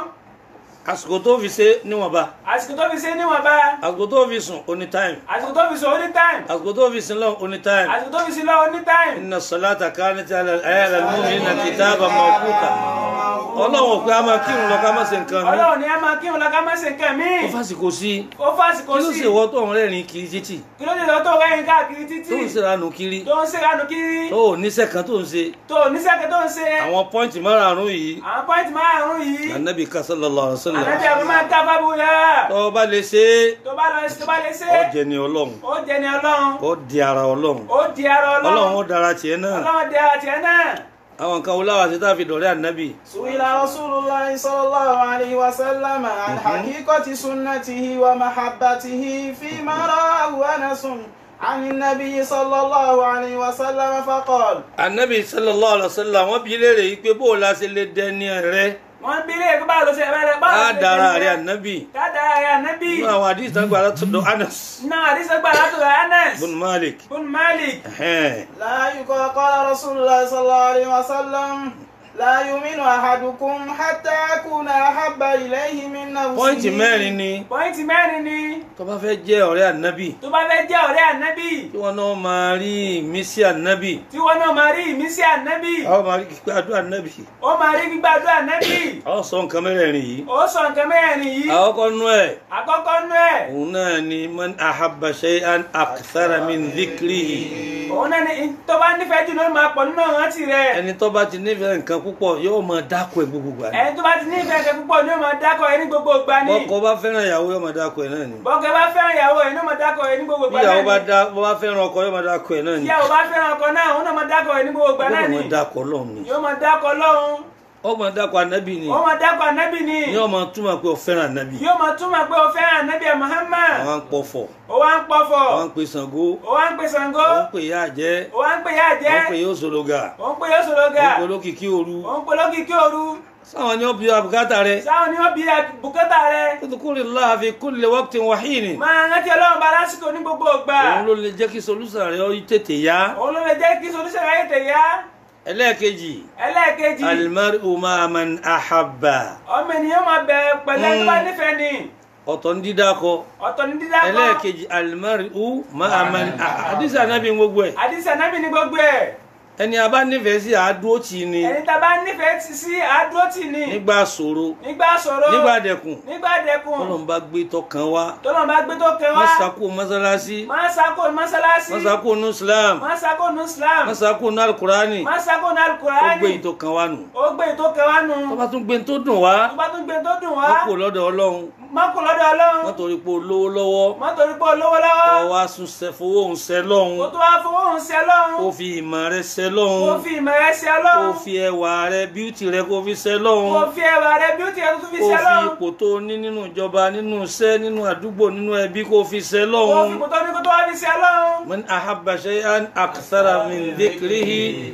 àsìkò tó fi ṣe níwọ̀nba àsìkò tó fi ṣe níwọ̀nba àsìkò tó fi sùn oní time àsìkò tó fi sọ ó ní táìm àsìkò tó fi sin lọ́hùn oní time àsìkò tó fi sin lọ́n ó ní táìm inna salata kanat ala al-mu'minina kitaban mawquta ọlọ́run ò pé a máa kírun lọ ká má ṣe nǹkan mi ọlọ́run ni ẹ máa kírun lọ ká má ṣe nǹkan míì ó fásitì sí ó fásìkò kí ló sí sì wọ́ tó ń rẹ́rìn kiri títì kí ló dé lọ tó rẹ́yìn káàkiri títí tó ń ṣèrànù kiri tó ń ṣèrànù kiri tó ò níṣẹ́ kan tó ń ṣe tó oníṣẹ́kẹ́ tó ń ṣe àwọn pọ́ìntì márààrún yìí àwọn pọ́ìntì márùn-ún yìí anabi ka sallallahu alaihi wasallam ànábì àwọn máa ń ká fábù yá tó o bá lè ṣe é tó bá lọ tó bá lè ṣe ó jẹ ní ọlọ́run ó jẹ ní ọlọ́run ó di ara ọlọ́run ó di ara ọlọ́run ọlọ́run ó dára tiẹ̀ náà ọlọ́run di ara tiẹ̀ náà àwọn nǹkan oláwà sí tá a fi dọ̀rẹ́ ànábì سئل رسول الله صلى الله عليه وسلم عن حقيقة سنته ومحبته فيما رآه أنس عن النبي صلى الله عليه وسلم فقال ànábì sallallahu alaihi wasallam wọ́n bi léèrè yìí pé bó o la ṣe lè dẹni rẹ wọ́n bí ilé ẹ̀kọ́ báwo ló ṣe ẹ̀rẹ́ báwo á ló ṣe dára jẹ́ rẹ ànábì ká dára rẹ ànábì nínú àwọn àdìs tán gbà látọ̀dọ̀ anas náà àdìsẹ́gbà látọ̀dọ̀ Anas bun malik bun Malik ẹ̀hẹ́n. لا يقال قال رسول الله صلى الله عليه وسلم لا يؤمن أحدكم حتى أكون أحب إليه من نفسه pọ́ìntì mẹ́rin ni pọ́ìntì mẹ́rin ni tó bá fẹ́ jẹ́ ọ̀rẹ́ ànábì tó bá fẹ́ jẹ́ ọ̀rẹ́ ànábì tí wọn náà máa rí ìmísí ànábì tí wọ́n náà máa rí ìmísí ànábì àwọn máa rí kíkọ́ àdúrà ànábì ó máa rí gbígbàdúrà ànábì àwọn sọ nǹkan mẹ́rẹ̀ẹ̀rin yìí ó sọ nǹkan mẹ́rin yìí àwọn kan nú ẹ̀ àkọ́kọ́ nú ẹ̀ òun náà ni man ahabba shay'an akthara min dhikrihi òun náà ni tó bá nífẹ̀ẹ́ jù ló máa pọ̀ nínú ìrántí rẹ̀ ẹni tó bá ti nífẹ̀ẹ́ nǹkan púpọ̀ yóò máa dákọ̀ ẹ̀ gbogbo gbà ní ẹni tó bá ti nífẹ̀ẹ́ kẹ́ púpọ̀ ni ó máa dákọ̀ ẹ ní gbogbo ìgbà ni bọ́kọ bá fẹ́ràn ìyàwó yóò máa dákọ̀ ẹ̀ náà ni bọ́kẹ́ bá fẹ́ràn ìyàwó ẹ̀ ní ó máa dákọ̀ ẹ ní gbogbo bí ìgbà náà ìyàwó bá ni dá bó bá fẹ́ràn ọkọ yóò máa dákọ̀ ẹ̀ náà ni ìyàwó bá fẹ́ràn ọkọ náà òun náà máa dákọ̀ ẹ ní gbogbo ìgbà náà yóò ni máa dákọ̀ Ọlọ́run ni yóò máa dákọ̀ lọ́hùn ó máa dákọ̀ ànábì ni ó máa dákọ̀ ànábì ni ni ó máa túmọ̀ pé ó fẹ́ràn ànábì yóò máa túmọ̀ pé o fẹ́ràn ànábì Muhammad àwọn ń pọ̀fọ̀ ó wá ń pọ̀fọ̀ àwọn ń pè Ṣàngó ó wá ń pè Ṣàngó àwọn ń pè yá àjẹ́ ó wá ń pè yá jẹ́ àwọn ń pè yóò sòlógà ó ń pè yóò sòlógà àwọn ń pè olókìkí òru ó ń pè lókìkí òru sáwọn ni ó bí abùkátà rẹ sáwọn ni wọ́n bí bùkátà rẹ udhkurillaha fi kulli waqtin wa hin máa rántí ọlọ́run bá lásìkò ní gbogbo ìgbà òun ló lè jẹ́ kí solúsàn rẹ ó tètè yá òun ló lè jẹ́ kí solúṣẹ̀ ráyè tẹ̀ yá ẹlẹ́ẹ̀kejì ẹlẹ́ẹ̀kejì almar'u ma'a man ahabba ọmọ ènìyàn máa bẹ̀rẹ̀ pẹ̀lẹ́ tó bá nífẹ̀ẹ́ ni ọ̀tọ̀ ń dídákọ ọ̀tọ̀ ní dídákọ́ ẹlẹ́ẹ̀kejì almar'u ma'a man ahabba àdìsí ànábì gbogbo ẹ̀ àdìsí ànábì ní gbogbo ẹ̀ ẹni a bá nífẹ̀ẹ́ sí àádúró tì í ni ẹni tá a bá nífẹ̀ẹ́ ti sí àdúró tì ní nígbà ṣòro nígbà ṣòro nígbà dẹkùn nígbà dẹkùn Ọlọ́run bá gbé tọkàn wá tọ́lọ́ bá gbé tó kẹ wá mọ́sàkó mọ́sálásí máa sako mọ́sálásí mọ́sàkó nù islam máa sako nu islam mọ́sàkó nù alukurani máa sako nu ó alukurani gbé ìtọkàn wá nù ó gbé tó kẹ wá nu tó bá tún gbé tó dùn wá tó bá tún gbé tó dùn wá wọ́n kò lọ́dọ̀ ọlọ́run má kó lọ́dọ̀ ọlọ́run wọ́n torí pé olówó lọ́wọ́ má torí pé olówó lọ́wọ́ kọ́ wá sún sẹ fowó òun sẹ lọ́hùn kó tó wá fowó òun ṣe lọ́hùn kó fi ìmọ̀ rẹ sẹ kó lọ́hùn fi ìmọ̀ rẹ ṣe kó lọ́hùn fi ẹwà rẹ bíútì rẹ kó fi sẹ kó lọ́hùn fi ẹwà rẹ bí ó ti yẹ kó tún fi kó ṣe fi lọ́hùn ipò tó ní nínú ìjọba nínú iṣẹ́ nínú àdúgbò nínú ẹbí kó fi sẹ kó fi lọ́hùn. ipò tó ní kó tó wá fi ṣe lọ́hùn. من أحب شيئا أكثر من ذكره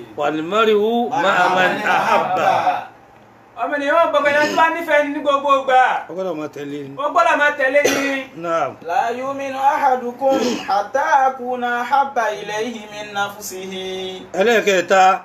والمرء مع من أحب ọmọ ènìyàn wọn gbọgbẹ náà tó bá nífẹ̀ẹ́ ní gbogbo ìgbà ọgbọ́dọ̀ máa tẹ̀lé ni. ó gbọ́dọ̀ máa tẹ̀lé ni náà لا يؤمن أحدكم حتى أكون أحب إليه من نفسه ẹlẹ́ẹ̀kẹta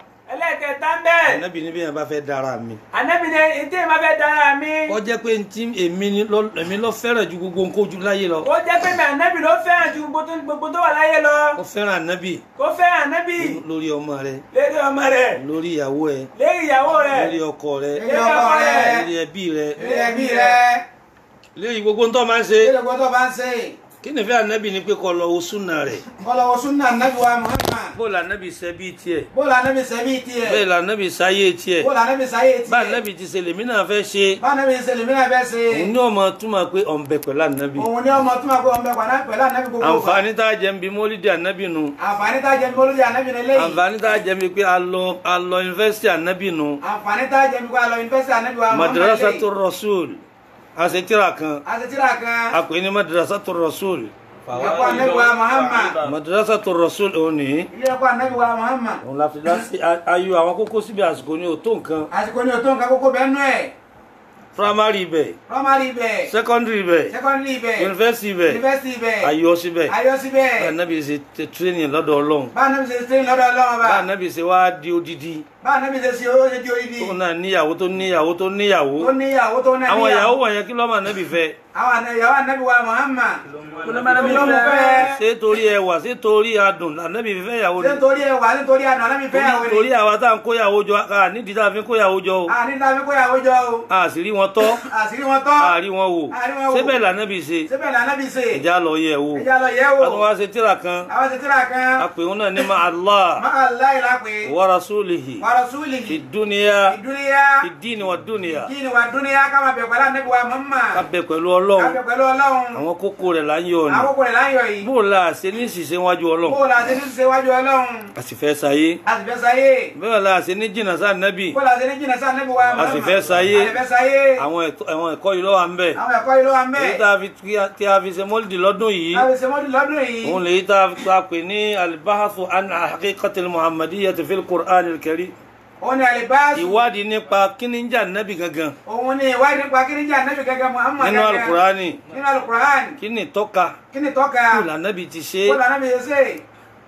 ẹlẹ́ẹ̀kẹta ń bẹ̀. ànábì ní bí yẹn bá fẹ́ dára mi ànábì ní ètè ìmọ̀ fẹ́ dára mi. ó jẹ́ pé ntí èmi ni lọ- èmi lọ fẹ́ràn ju gbogbo nǹkan ojú láyé lọ ó jẹ́ pé mi ànábì ló fẹ́ràn ju gbogbo tó- gbogbo tó wà láyé lọ. ó fẹ́ràn ànábì kó fẹ́ràn ànábì lórí ọmọ rẹ lérí ọmọ rẹ̀ lórí ìyàwó ẹ lérí ìyàwó rẹ̀ lórí ọkọ rẹ Ilé ọkọ rẹ̀. lórí ẹbí rẹ Ilé ẹbí rẹ̀. lórí gbogbo ntọ́ máa ń ṣe Ilé gbọ́dọ̀ bá ń ṣe. kí ni fẹ́ ànábì ni pé kó lọ wo súnà rẹ̀ Kọ́lọ́wọ́ súnà nàbí wa Muhammad. bó la ànábì ṣe bí tiẹ̀ Bóòlù ànábì sẹ́bí tiẹ̀. bẹ́ẹ̀ la ànábì sáyé tiẹ̀ Bóòlù ànábì sáyé tiẹ̀. bá ànábì ti ṣe lèmi náà fẹ́ ṣe Bá ànábì ṣe lèmi náà fẹ́ ṣe. òun ní ọmọ túmọ̀ pé ọ̀nbẹ pẹ̀lú ànábì Òun ni ọmọ tó máa kó ọmọ ẹ̀kọ́ náà pẹ̀lú ànábì gbogbo. àǹfààní tá a jẹ ń bi mólídìí ànábì nu Àǹfààní tá a jẹ bí olórí ànábì ní eléyìí. àǹfààní tá a jẹ ń bi pé a lọ a lọ yunifásitì ànábì nu Àǹfààní tá a jẹ bí kó a lọ yunifásitì ànábì wa Muhammad madrasatu eléyìí. rasul àṣetìrà kan Àṣetìrà kan. a pè ní madrasatu rasul Ẹ̀kọ́ ànábì wa Muhammad. madrasatu rasul òun ní Ilé ẹ̀kọ́ ànábì wa Muhammad. òun la fi dá sí ayò àwọn kókó síbi àsìkò ní òtó nǹkan Àsìkò ní òtó nǹkan kókó bẹ́ẹ̀ nú ẹ̀. primary ibẹ̀ Primary ibẹ̀. secondary ibẹ̀ Secondary ibẹ̀. university ibẹ̀ University ibẹ̀. ayọ̀ síbẹ̀ Ayọ̀ síbẹ̀. bá ànábì ṣe tẹ training lọ́dọ̀ ọlọ́run Bá ànábì ṣe ṣe lọ́dọ̀ Ọlọ́run bá bá. ànábì ṣe wá di odidi Bá ànábì ṣe ṣe owó ṣe di orídìí. tóun náà níyàwó tó níyàwó tó níyàwó Tó níyàwó tó náà àwọn ìyàwó wọ̀nyẹn kí lọ́mọ ànábì fẹ́ Àwọn àna- ìyàwó ànábì wa Muhammad. Olómọ́nàbí Olómọ fẹ́. fẹ́. ṣé torí ẹwà ṣé torí adùn ànábì fẹ́ ìyàwó Ṣé ni torí ẹwà nítorí àná ànábì fẹ́ torí àwọn torí àwa tá à ń kóyàwó jọ ká nídìí tá a fi ń kóyàwó jọ o Àní tàbí kóyàwó jọ o. a sì rí wọn tọ́ Àṣírí wọn tọ́. a rí wọn wò A rí wọn wò. síbẹ̀ lànàbì ṣe Síbẹ̀ lànà bí ṣe. ìjà lọ yẹ̀ wò Ẹja lọ yẹ̀ wò. a tún wá ṣe tíra kan Àwọn ṣe tíra kan. a pè wọn náà ní ma Allah Máa láì lápè. wa rasulihi Wa rasulihi. fi dúnìyà Ìdúníyà. fi díìnì wa dúnìyà Kí ni wà dúníyà ká máa bẹ̀ pẹ̀lú ànábì wa Muhammad. ká bẹ pẹ̀lú Ká ọlọ́run bẹ̀ pẹ̀lú Ọlọ́run. àwọn kókó rẹ̀ là ń yọ ni Àkókò rẹ̀ láyọ̀ yìí. bó o la ṣe ní ṣiṣẹ́ wájú ọlọ́run Bó la ṣe ní ṣe wájú Ọlọ́run. a sì fẹ́ sáyé A sì fẹ́ sáyé. bẹ́ẹ̀ la ṣe ní jìnnà sáà nábì Bó la ṣe ní jìnnà sí ànábì wa Muhammad. sì fẹ́ sáyé. A sì fẹ́ sáyé. àwọn ẹ̀tọ́- àwọn ẹ̀kọ́ yìí lọ́wọ́ à ń bẹ̀ Àwọn ẹ̀kọ́ yìí ló wà ń bẹ̀. èyí tá a fi tí a fi ṣe mọ́lìdì lọ́dún yìí Àwọn ìṣẹ́mọ́dún lọ́dún yìí. òun lèyí tá a fi tá a pè ní alibahasu an haqiqatil muhammadiyyati fil qur'an al-karim Òun ni àlìbáàsù. ìwádìí nípa kíní ń jà nábì gangan Òun ni ìwádìí nípa kí ni jẹ́ ànábì gẹ́gẹ́ Muhammad nínú gẹ́gẹ́. alukurani Nínú alukur'an. kíní tọ́ka Kí ni tọ́ka? kí lànàbì ti ṣe Kó lànà mi yẹ ṣe.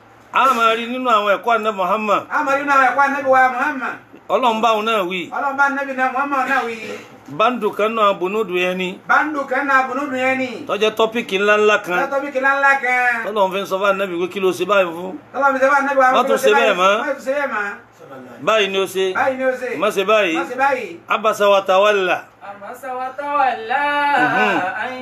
a máa rí nínú àwọn ẹ̀kọ́ àná muhammad Àmọ́ nínú àwọn ẹ̀kọ́ ànábì wa Muhammad. ọlọ́run báwọn náà wí Ọlọ́run bá ànábì náà Muhammad náà wí. báńdù kan náà bonódù yẹn ni Báńdù kan náà bunúdù yẹn ni. tọ́jẹ́ tọ́pìkì ńláńlá kan Lọ́tọ́ bí kìlá ńlá kan. tọ́lọ́run fi ń sọ fún ànábì pé kí ló ṣe báyìí fún Tọ́lọ́ mi sẹ́ bá ànábì wa. Má tún ṣe bẹ́ẹ̀ mọ́. Má tún ṣe bẹ́ẹ̀ mọ́. báyìí ni ó ṣe Báyìí ni ó ṣe. má ṣe báyìí Má ṣe báyìí. abasa wa tawalla عبس وتولى أن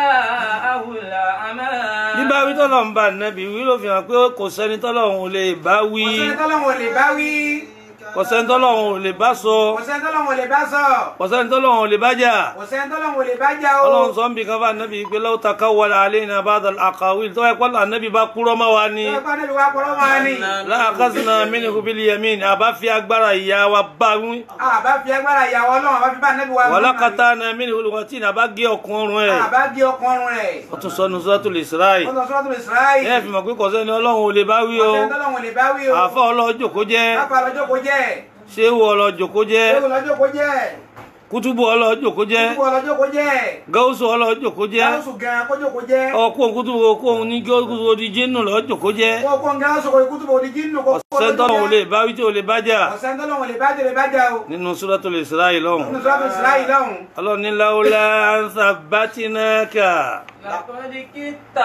جاءه الأعمى bíbá wí tọ́lọ́run bá ànábì wí ló fi hàn pé kò sẹ́ni tọ́lọ́run ò lè bá wí Kò sẹ́ni tọ́lọ́run ò lè bá wí. kò sẹ́ni tọ́lọ́run ò lè bá sọ Kò sẹ́ni tọ́lọ́run ò lè bá sọ. kò sẹ́ni tọ́lọ́run ò lè bá jà Kò sẹ́ni tọ́lọ́run ò lè bá jà o. ọlọ́run sọ ń bí kan fún ànábì pé law taqawwala alayna ba'da al-aqawil tó ẹ̀kọ́ ànábì bá kúrọ́ mọ́ wa ni Ẹ̀kọ́ ànábì wa kọ́rọ́ máa ní. la akhadhna minhu bil yamin àbá fi agbára ìyá wa bá wí Àbá fi agbára ìyàwó Ọlọ́run àbá fi bá ànábì wa wala Muhammad. qata'na minhu al-watin àbá gé ọkùn ọrùn ẹ̀ Àbá gé ọkùnrin rẹ̀. ó tún sọnù suratul Isra'i Ó sọ sọ́dún Israẹli. ẹ̀ fi mọ̀ pé kò sẹ́ni ọlọ́run ò lè bá wí o Kò sẹ́ni tọ́lọ́run ò lè bá wí o. àfọ́ ọlọ́jọ́ kó jẹ́ Lápá lọ́jọ́ kó jẹ́. ṣéwù ọlọ́jọ́ kó jẹ́ Ewu lọ́jọ́ kó jẹ́. kútùbù ọlọ́jọ́ kó jẹ́ Kúkú ọlọ́jọ́ kó jẹ́. gáúsù ọlọ́jọ́ kó jẹ́ Gáúsù gan kójó kó jẹ́. ọkùn kútùbù okùn ní gáúsù odi jínù lọ́jọ́ kó jẹ́ Kó kó ń gáúsù kó ikú tó bò ní jínú kó kó ọ̀sẹ̀ntọ́lọ́ ò lè bá wí tí ò lè bá jà Ọ̀sẹ̀ntọ́lọ́run ò lè bá jẹ́ lè bá jà o. nínú suratul Isra'i lọ́hùn Nínú sọ́dún Israẹli lọ́hùn. ọlọ́ni láwùlá ń sàbátínàkà لقد كدت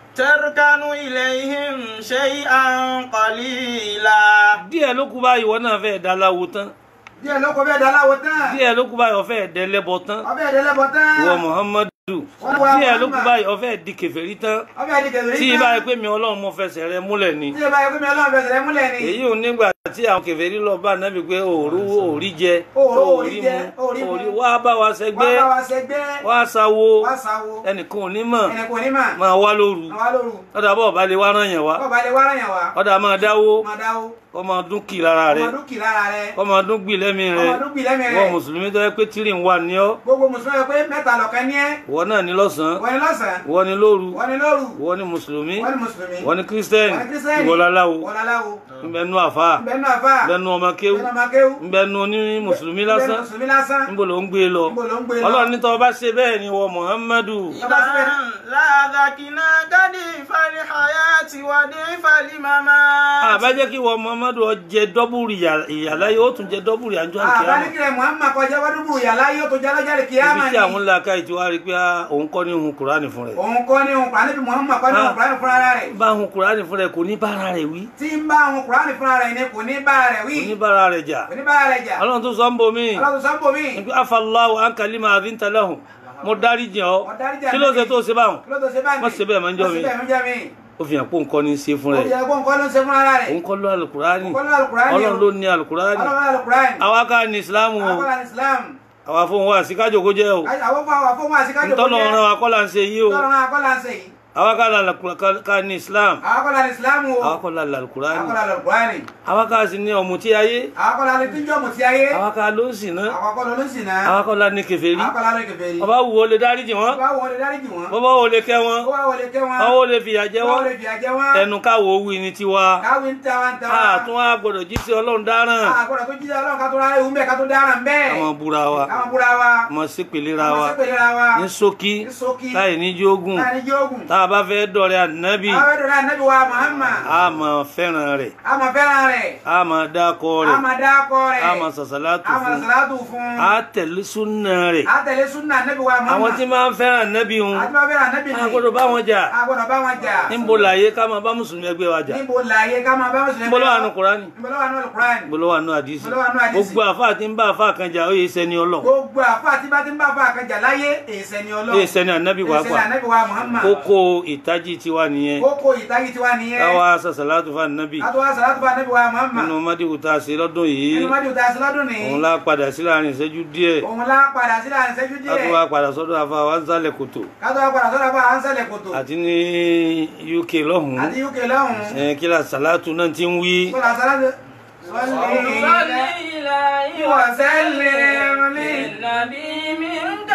تركن إليهم شيئا قليلا díẹ̀ ló kú báyìí wọ́n náà fẹ́ dá láwo tán díẹ̀ ló kọ bẹ́ẹ̀ dáláwo tán díẹ̀ ló kú báyìí ó fẹ́ dẹ́lẹ́bọ tán ọbẹ̀ ẹ̀dẹ́lẹ́bọ̀ tán ìwọ Muhammadu Wọ́n wá díẹ̀ ló kú Muhammad. báyìí ó fẹ́ di kèfèrí tán ọbẹ̀ ẹ̀dẹ́kẹ̀lẹ́ tí ibà yẹ pé mi ọlọ́run mo fẹsẹ̀ rẹ múlẹ̀ ni tí ẹ bá yẹ kó mi ọlọ́run fẹsẹ̀ rẹ múlẹ̀ ni èyí ò nígbà tí àwọn kèfèrí lọ bá nábì pé òòrú òòrí jẹ Òòró òòrí jẹ, òòrí mu. òòrí wá bá wa wá ṣẹgbẹ́ bá wa ṣẹgbẹ́ wá sáwó wá sáwo ẹnìkan ò ní mọ̀ ẹnì kò ní mà máa wá lóru àwa lóru ọ̀dà bọ̀ bá lè wá ràn yàn wá bọ́ọ̀ bá lè wá ràn yàn wá ọ̀dà máa dáwó máa dáwó kọ́ máa dún kì lára rẹ ọmọdún kì lára rẹ kọ́ máa dún gbì lẹ́mí rẹ ọmọdún kì lẹ́mìí wọ́n rẹ mùsùlùmí tó yẹ pé tírì ń wà ní ọ́ gbogbo mùsùlùmí yẹ pé mẹ́ta lọ̀kan ní ẹ́ wọ ìwọ náà ní lọ́sàn-án wọ́n ní lọ́sàn-án ìwọ ní lóru wọ́n ní lóru ìwọ ní mùsùlùmí wọ́n ní mùsùlùmí ìwọ ní kírísítẹ́nì wọ́n ní kírísítẹ́nì ìwọ láláwo wọ́n láláwo ńbẹ́nu àfà ńbẹ́nu àfà ńbẹ́nu ọmọ kéwú ńbẹ́nu ọmọ kéwú ńbẹ́nu ní mùsùlùmí ńbẹ́nu lásán mùsùlùmí lásán níbo ló ń gbé lọ níbo ló ń gbé lọ ọlọ́run ní tọ́ bá ṣe bẹ́ẹ̀ ni wọ muhammadu Bàbá síbẹ̀ إذا لا ذكنا ضعيف الحياة وضعيف الممات àbájẹ́ kí wọ muhammadu ọ jẹ dọ́bùrì ìyàláyé ó tún jẹ dọ́bùrì àjọ àkíyàmá àbáníkìlẹ̀ Muhammad kọjá wádùúgbò yàrá yóò tó jẹ́ lọ́jà lè kíyàmá ibi ni tí àwọn ńlá ká ìtì wá rí pé ah, òun kọ́ ní hun kùránì fún rẹ̀ òun kọ́ ní òun kùránì bí Muhammad kọ́ ní òun kùránì fúnra rẹ̀ bá hun kùránì fún rẹ̀ kò ní bára rẹ̀ wí tí ń bá òun kùránì fúnra rẹ̀ ni kò ní bá rẹ̀ wí kò ní bára rẹ̀ jà kò ní bá rẹ̀ jà ọlọ́run tó sọ ń bomi ọlọ́run sọ ń bò mí nígbà afallahu ankalima adintalahun mo dárí jìn ọ́ Mo dárí jìn kí ló ṣe tó ṣe báwọn kí ló tó ṣe báyìí Má ṣe bẹ́ẹ̀ máa ń jọ́ mi. Má ṣe bẹ́ẹ̀ máa ń jọ́ mi ó fi hàn pé nǹkan ní í ṣe fún ó rẹ̀ yẹ kó nǹkan ló ń ṣe fúnra rẹ̀ òun kọ́ ló alukurani Òun kọ́ ló Al-Qur'ani o. ọlọ́run ló ní alukurani ọlọ́run alukurani àwa ká ní islam o àwọn kan Islam àwa fún wa síkájò kó jẹ́ o àwọn fún àwọn fún wọn àti kájọ ntọ́nà ọ̀ràn wa kọ́ là ń ṣe yìí o tọ́lọ́ náà akọ́lá ń ṣe yìí àwa ká la alukura- ká ní islam àwọn kọ́lá ní Islam o àwa kọ́ la alukurani àwọn kọ́lá alukurani àwa ká sì ní ọ̀mùtí ayé àwọn kọ́lá ní tíjọ́ mọ̀ sí ayé àwa ká ló ń sìn náà àwọn kọ́lá ló ń sìn náà àwa kọ́ la ní kèfèrí àwọn kọ́lá ló ń kẹfẹ́ rí ọba wù ó lè dárí jì wọ́n ọba wọlé dáríjì wọn bọ́bá wo lè kẹ́ wọn ó wá wọlé kẹ́ wọn ọwọ́ wo lè fìyà jẹ ó wọ́n wọlé fìyà jẹ wọn ẹnu káwọ́ wí ní tiwa káwé ń ta wa ń ta wa àtún wa gbọ́dọ̀ jí sí ọlọ́run dáràn àgbọ̀dọ̀ tó jíjẹ ọlọ́run ká tó rárá ewu mẹ́ ká tó dára ń bẹ́ẹ̀ àwọn búra wa káwọn búra wa mọ̀ sí pèlera káwọn wa sẹ́pẹ̀lera wa ní ṣókí ní ṣókí láì ní jógùn láì ní jógùn tá a bá fẹ́ dọ̀rẹ́ ànábì àwọn ẹ̀dọ̀ náà nẹ́bí wa Muhammad a máa fẹ́ràn rẹ̀ a máa fẹ́ràn rẹ̀ a máa dákọ a rẹ̀ máa dákọ rẹ̀ a máa sàṣàlátù a máa fún sàlátù fún a tẹ̀lé súnà rẹ̀ a tẹ̀lé súnà nẹ́bí wa Muhammad àwọn tí máa ń fẹ́ràn ànábì hun àti máa fẹ́ràn nẹ́bí a gbọ́dọ̀ bá wọn jà a gbọ́dọ̀ bá wọn jà níbo láyé ká máa bá mùsùlùmí ẹgbẹ́ wa jà níbo láàyè ká máa bá mùsùlùmí níbo ló wà nù kúránì níbo ló wà nù Al-Qur'an níbo ló wà nù àdìsí Níbo ló wà nù àdìsí? gbogbo àfáà tí ń bá àfáà kan jà ó yẹ sẹni ọlọ́run gbogbo àfa àti bá ti ń bá àfa àkànjà láyé èsẹ̀ ni ọlọ́run ó yẹ sẹni ànábì èsẹ̀ ni pàápàá ànábì wa Muhammad kókó ìtají tiwa nìyẹn kókó ìtàgé tiwa nìyẹn káwa sàṣàlátù fún ànábì a tó wá sàlátù bá ànábì wa Muhammad nínú mádìwù tá a ṣe lọ́dún yìí nínú mọ́jú tá a sí lọ́dún ní òun lá padà sí láàrin ìṣẹ́jú díẹ̀ òun lá padà sí láàrin ìṣẹ́jú ká tó díẹ̀ wá padà sọ́dọ̀ àfa wa ń sálẹ̀ kòtò ká tó wá padà sọ́dọ̀ bá à ń sẹ́lẹ̀ kòtò àti ní UK lọ́hùn-ún àti UK lọ́hùn-ún ẹ̀ kí la sàlátù náà ti ń wí kó la sàlátù صلي إلهي وسلم للنبي منك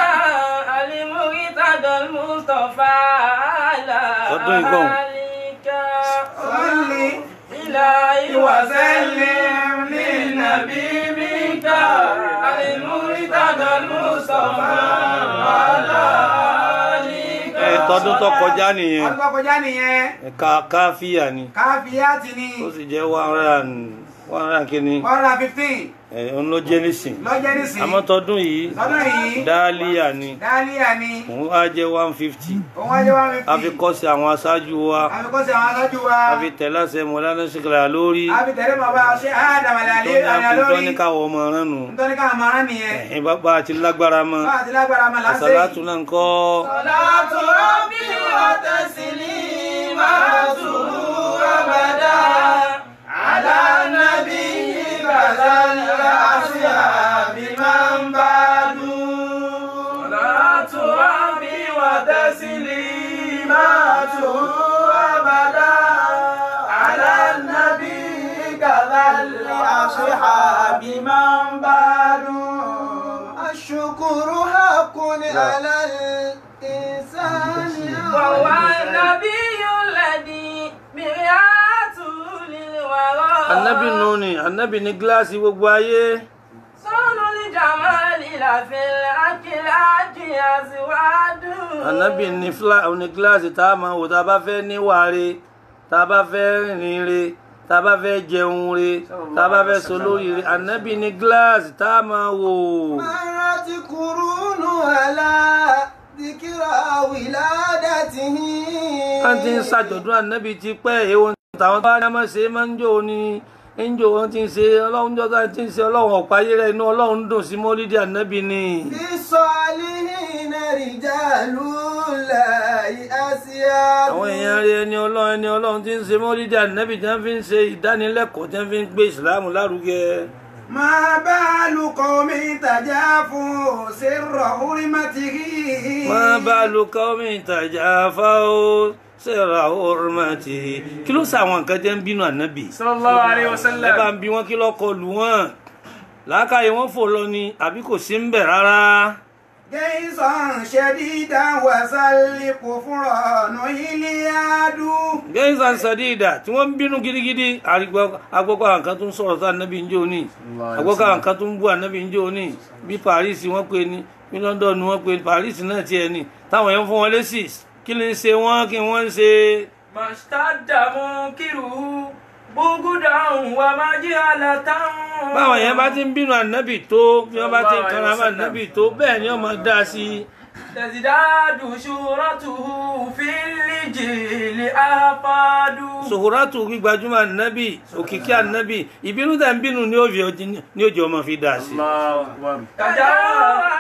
المرتضى المصطفى على Ọdún ìgbọ̀n. آلك صلي إلهي وسلم للنبي منك المرتضى المصطفى على آلك ẹ̀ tọdún tó kọjá nìyẹn ọdún tó kọjá nìyẹn ẹ̀ka káfíà ni káfíyàtì ni ó sì jẹ́ one hundred and one hundred and kínní one hundred and fifteen ẹ̀ òun ló jẹ́ nísìn lọ́jẹ́ nísìnyí àmọ́ tọdún yìí lọ́dún yìí dáálíà ni dálíà ni òun á jẹ́ one fifty òun wájú one fifty a fi kọ́ sí àwọn aṣáájú wa àfikọ́sí àwọn aṣáájú wa a fi tẹ̀lé àṣẹ mọ̀lánà ṣìkìlà lórí àfi tẹ̀lé bàbá ṣé àdàmàlẹ̀ àlẹ́ àlẹ́ tó lórí ní káwọ́ ọmọ rán nù nítorí káwọn máa rán nìyẹn ẹ̀yìn bàbá àti lágbára mọ́ bá àti lágbára máa láṣẹ àṣàlátù náà ń kọ́ صلاة ربي وتسليماته أبدا على النبي كذا الأصحاب من بعد صلاة ربي وتسليماته أبدا على النبي كذا الأصحاب من بعد الشكر حق على الإنسان وهو النبي الذي مرآته للورى anabi nù ni anabi ní gíláàsì gbogbo ayé صون الجمال في الأكل أزواج anabi ní fúlà ní gíláàsì tá a máa wò tá a bá fẹ́ níwàre tá a bá fẹ́ rìnrìn re tá a bá fẹ́ jẹun re tá a bá fẹ́ so lórí re anabi ní gíláàsì tá a máa wò مرت قرون على ذكرى ولادته wọ́n ti ń ṣàjọ̀dún anabi ti pẹ́ èwo táwọn bá ní a máa ṣe máa ń jò ní ń jò wọ́n ti ń ṣe ọlọ́run jọ́ta ti ń ṣe ọlọ́run ọ̀páyé rẹ̀ inú ọlọ́run dùn sí mọ́lídìí anabi ni. في الصالحين رجال الله أسياد àwọn èèyàn rí ẹni ọlọ́run ẹni ọlọ́run tí ń ṣe mọ́lídìí ànábì tí wọ́n fi ń ṣe ìdánilẹ́kọ̀ọ́ tí wọ́n fi ń gbé ìsìláàmù lárugẹ. ما بال قوم تجافوا سر حرمته má bá a lo káwọ́mì ìtajà fáwọ́ sẹ́ra ọ̀rọ̀mọ̀tì kí ló sọ àwọn nǹkan jẹ́ ń bínú ànábì. صلى الله عليه ẹ bá وسلم ń bi wọn kí lọ́kọ lù wọ́n làákàyè wọn fò lọ ni àbí kò sí ń bẹ̀ rárá. جيزا شديدا وسل كفران إلياد gẹ́nsán sadida tí wọ́n ń bínú gidigidi àrígbọ́- agbọ́kọ̀ àwọn kan tó ń sọ̀rọ̀ sí ànábì ń jò ní agbọ́kọ̀ àwọn kan tó ń bú ànábì ń jò ní bí paris wọ́n pe ní bí london wọ́n pe paris náà tiẹ̀ ní táwọn yẹn ń fún wọn lésì kí ló ń ṣe wọ́n kí wọ́n ń ṣe mashtadda munkiruhu bugudan wa majhalatan báwọn yẹn bá ti ń bínú ànábì tó bí wọ́n bá ti ń kanra mọ́ ànábì tó bẹ́ẹ̀ ni wọ́n máa dá sí i tazidadu shuratuhu fil jili afadu sòhórátù gbígbajúmọ̀ ànábì òkìkí ànábì ìbínú tẹ̀ ń bínú ní òjò ní òjò ọmọ fi dá sí i. tajawa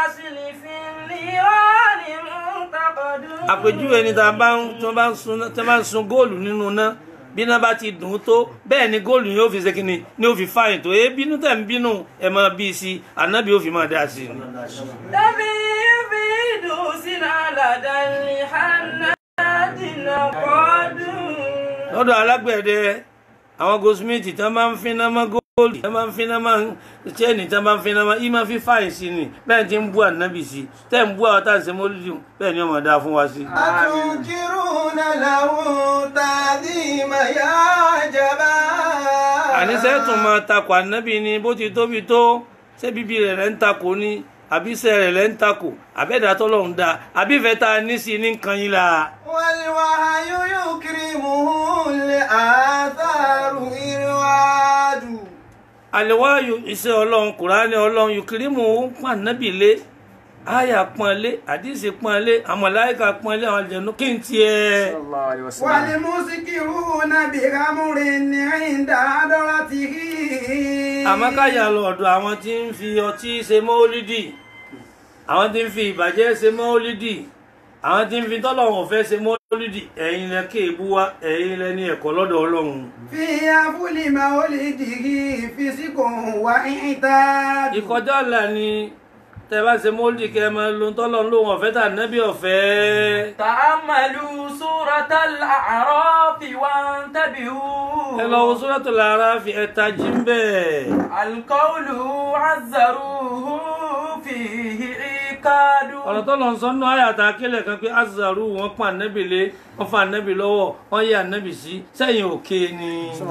àpèjúwe ni tá a bá ń tí wọ́n bá ń sun tí wọ́n bá ń sun góòlù nínú iná bí iná bá ti dùn ún tó bẹ́ẹ̀ ni góòlù yóò fi ṣe kíni ni ó fi fáyìn tó e bínú tẹ̀ ń bínú ẹ̀ máa bí i sí i ànábì ó fi máa dá sí i. Nabi yufidu sinalada lihanadina qadun lọ́dọ̀ alágbẹ̀dẹ àwọn goldsmith tí wọ́n bá ń finá mọ́ góòlù tí wọ́n bá ń finá mọ́ chain tí wọ́n bá ń finá mọ́ ìmọ̀ fi fáyìn sí ni bẹ́ẹ̀ ti ń bú ànábì sí tẹ́ ń bú àwọn tá à ń ṣe mọ́lúdì bẹ́ẹ̀ ni ó máa dá fún wa sí. أتنكرون له تعظيم يا جماعة àníṣe tún máa takò ànábì ni bó ti tóbi tó ṣé bíbí rẹ̀ rẹ̀ ń takò ni àbí iṣẹ́ rẹ̀ rẹ̀ ń takò àbẹ́dà tọ́lọ́run dá àbí ìfẹ́ ta ní sí ní nǹkan yín la. والوحي يكرمه الآثار إرواد àlewáyò iṣẹ́ ọlọ́run kùránì ọlọ́run yùkìrìmù ń pọ́n ànábì lé àyà pọ́n lé àdìsí pọ́n lé àmọ̀láyíkà pọ́n lé àwọn àjẹnú kí n tiẹ̀. والمسكرون بغمر عند حضرته àmọ́ káyà lọ ọ̀dọ̀ àwọn tí ń fi ọtí ṣe mọ́ọ́lídì àwọn tí ń fi ìbàjẹ́ ṣe mọ́ọ́lídì àwọn tí ń fi tọ́lọ́run ọ̀fẹ́ ṣe mọ́ọ́lídì ẹ̀yin lẹ kéèbú wa ẹ̀yin lẹ ní ẹ̀kọ́ lọ́dọ̀ ọlọ́run. في أفل مولده فسق وإعتاد ìkọjá ọ̀la ni tẹ bá ṣe mọ́ọ́lídì kẹ́ ẹ máa lo tọ́lọ́run lóhun ọ̀fẹ́ tà nẹ́bí ọ̀fẹ́. ta'ammalu suratal a'raf wantabihu ẹ lọ wo Suratul A'raf ẹ̀ta jí ń bẹ̀. alqawlu azzaruhu fihi ikadu ọ̀rọ̀ tó lọ sọ nínú àyàtà akílẹ̀ kan pé azaru wọn pa ànẹ́bì lé wọn fa ànẹ́bì lọ́wọ́ wọn yẹ ànẹ́bì sí sẹ́yìn òkè ni.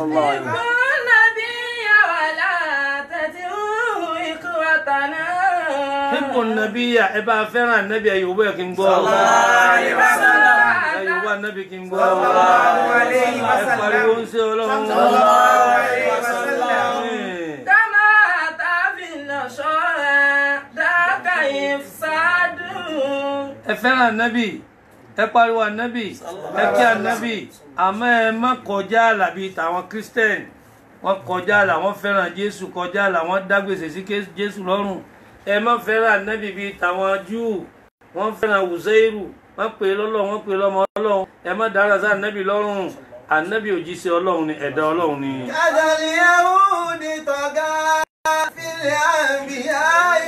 Hibbu nàbíyà ẹ bá fẹ́ràn ànẹ́bì ẹ yòówó ẹ kí n gbọ́. alaihi wasallam. ẹ yòówó ànẹ́bì kí n gbọ́. Sallallahu alaihi ẹ wasallam. pariwo ń ṣe ọlọ́run. Sallallahu alaihi wasallam. Àmín. kama tafi nashara daka ifsadu ẹ fẹ́ràn ànábì ẹ pariwo ànábì ẹ kí ànábì àmọ́ ẹ má kọjá àlà bíi tàwọn christian wọ́n kọjá àlà wọ́n fẹ́ràn jésù kọjá àlà wọ́n dá gbèsè sí Ké- jésù lọ́rùn ẹ má fẹ́ràn ànábì bíi tàwọn júù wọ́n fẹ́ràn wùsẹ́ìrù wọ́n pè é lọ́lọ́run wọ́n pè é lọ́mọ ọlọ́run ẹ má dára sí ànábì lọ́rùn ànábì òjíṣẹ́ ọlọ́run ni ẹ̀dá ọlọ́run ni. كذا اليهود طغى في الأنبياء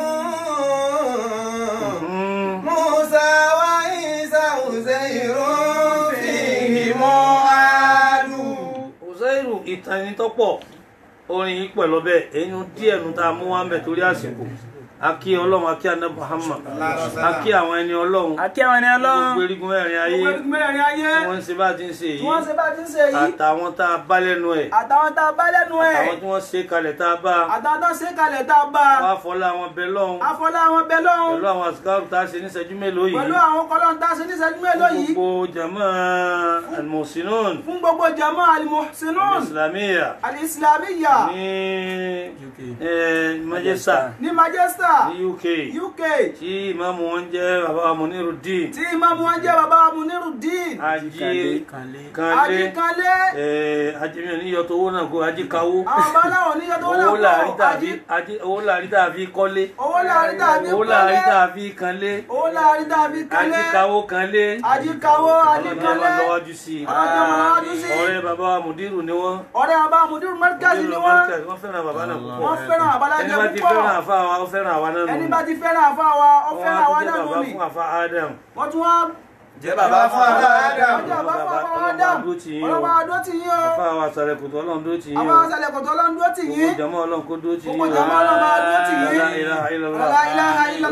Mm. موسى وعيسى عزير فيهم عاد Uzairu ìtàn ẹni tó pọ̀ orin yìí pẹ̀lú ọbẹ̀ ẹnu díẹ̀ nu tá a mú wá ń bẹ̀ torí àsìkò akí ọlọ́run akí àná Muhammad akí àwọn ẹni ọlọ́run àti àwọn ẹni ọlọ́run gbogbo erigun mẹ́rin ayé gbogbo mẹ́rin ayé tí wọ́n ń ṣe bá ti ń ṣe tí wọ́n yìí ṣe bá ti ń ṣe yìí àtàwọn tá a bá lẹ́nu ẹ̀ àtàwọn tá a bá lẹ́nu ẹ̀ àwọn tí wọ́n ṣe kalẹ̀ tá a bá àtàwọn tó ṣe kalẹ̀ tá a bá wá fọlá àwọn bẹ lọ́hùn afọlá àwọn bẹ lọ́hùn pẹ̀lú àwọn àsìkáàrù tá a ṣe ní ìṣẹ́jú mélòó yìí pẹ̀lú àwọn kọlọ́n tá a ṣe ní ìṣẹ́jú mélòó yìí gbogbo jama almusinun fún gbogbo jama alimuhsinun islamiyya alislamiyya ní eh, Manchester ní Manchester ní UK UK tí ìmáàmù wọn jẹ́ bàbá Munirudeen tí ìmáàmù wọn jẹ́ bàbá Munirudeen ajé kanlé Ajíkanlé ajé mi ò ní yọtọ̀ owó náà kó ajé kawó àwọn bá láwọn oníyẹ tó owó láàrí wọ́n tàbí ajé owó láàrí tàbí kọ́lé owó láàrí tàbí owó láàrí kọ́lé tàbí kanlé owó láàrí tàbí kọ́lé ajé kawó kanlé ajíkawó ọlọ́dún ajíkanlé ọmọ lọ́wọ́jú sí i ọlọ́dún ọmọ lọ́wọ́jú sí i. ọ̀rẹ́ bàbá Mudiru ni wọ́n ọ̀rẹ́ bàbá Mudiru Markazi ni Mudiru wọ́n Markaz, wọ́n fẹ́ràn bàbá náà púpọ̀ wọ́n fẹ́ràn ẹni àbálájẹ bá ti púpọ̀ fẹ́ràn àfa wa ó fẹ́ràn àwa náà nù ẹni bá ti fẹ́ràn àfa wa ó wọ́n fẹ́ràn á àwa tún jẹ́ náà bàbá nù ni fún àfa Adam wọ́n tún wá jẹ́ bàbá fún àbá Adam. ọjọ́ àbá fún àbá Ọlọ́run Adam dúró tì yín o. ọlọ́ba adó tì yín o àfa wa sàrẹ̀ kòtò ọlọ́run dó tì yín àwọn o àṣàlẹ̀ kòtò ọlọ́run dó tì gbogbo yín jàmọ́ ọlọ́run kó dó tì yín gbogbo o jàmọ́ ọlọ́run bá dó tì yín La ilaha illallah. La ilaha illallah.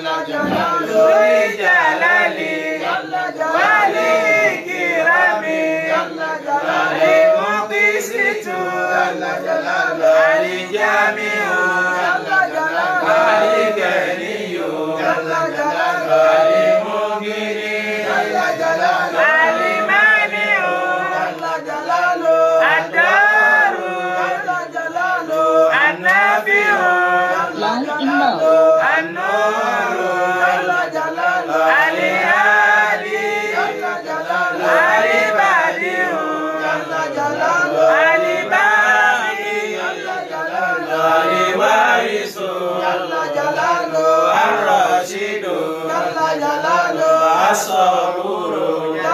lórí jàlálì wálé kìrámì àlèmọ́kísítù àlìjámíù àlìkẹ́níyù àlèmọ́gírí àlìmáníù àdárù ànábíù ànúrù àlìhálì àlìbàdíù àlìbáàmì àlìwárísù àròṣìdù àsọ̀rùrù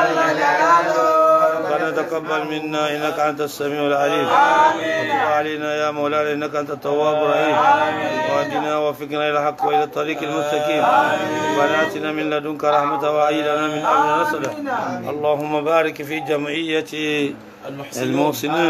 ربنا تقبل منا انك انت السميع العليم وتب علينا يا مولانا انك انت التواب الرحيم واهدنا وفقنا الى الحق والى الطريق المستقيم ربنا اتنا من لدنك رحمه وايدنا من امرنا رشدا اللهم بارك في جمعيه المحسنين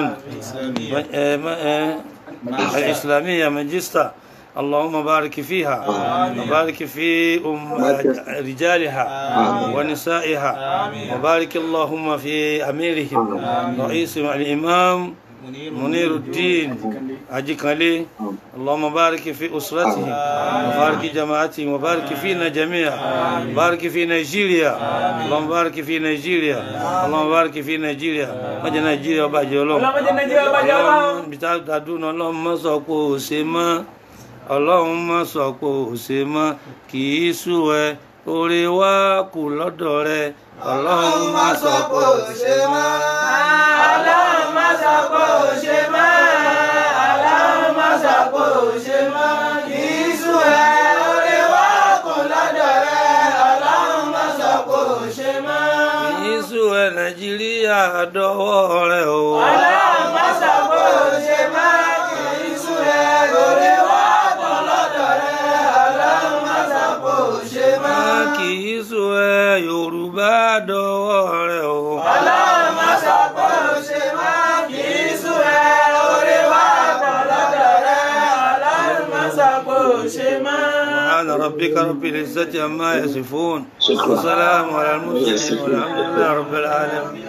الاسلاميه مانشستر اللهم بارك فيها وبارك في أم رجالها ونسائها وبارك اللهم في أميرهم رئيس الإمام منير الدين أجيكالي اللهم بارك في أسرتهم وبارك جماعتهم وبارك فينا جميعا بارك في نيجيريا اللهم بارك في نيجيريا اللهم بارك في نيجيريا ما جاء نيجيريا وباجي اللهم ọlọ́mọdé nàìjíríà bá jẹ́ ọlọ́run. bí tá a dùn náà ọlọ́run má sọ pé ò ṣe mọ́ ọlọ́run má sọ pé ò ṣe mọ́ kì í sú ẹ oore wa kù lọ́dọ̀ rẹ ọlọ́run má sọ pé ò ṣe mọ́. Ọlọ́run má sọ pé ò ṣe mọ́. Ọlọ́run má sọ pé ò ṣe mọ́. Kì í sú ẹ, oore wa kù lọ́dọ̀ rẹ. Ọlọ́run má sọ pé ò ṣe mọ́. kì í sú ẹ nàìjíríà dọ́wọ́ rẹ o. Ọlọ́run má sọ pé ò ṣe mọ́. Kì í sú ẹ, oore wa kù lọ́dọ̀ rẹ. Ọlọ́run má sọ pé ò ṣe mọ́. kì í sú ẹ yorùbá dọ́wọ́ rẹ o. Ọlọ́run má sọ pé ò ṣe mọ́. Kì í sú ẹ, oore wa kù lọ́dọ̀ rẹ. Ọlọ́run má sọ pé ò ṣe mọ́. سبحان ربك رب العزة عما يصفون وسلام على المرسلين والحمد لله رب العالمين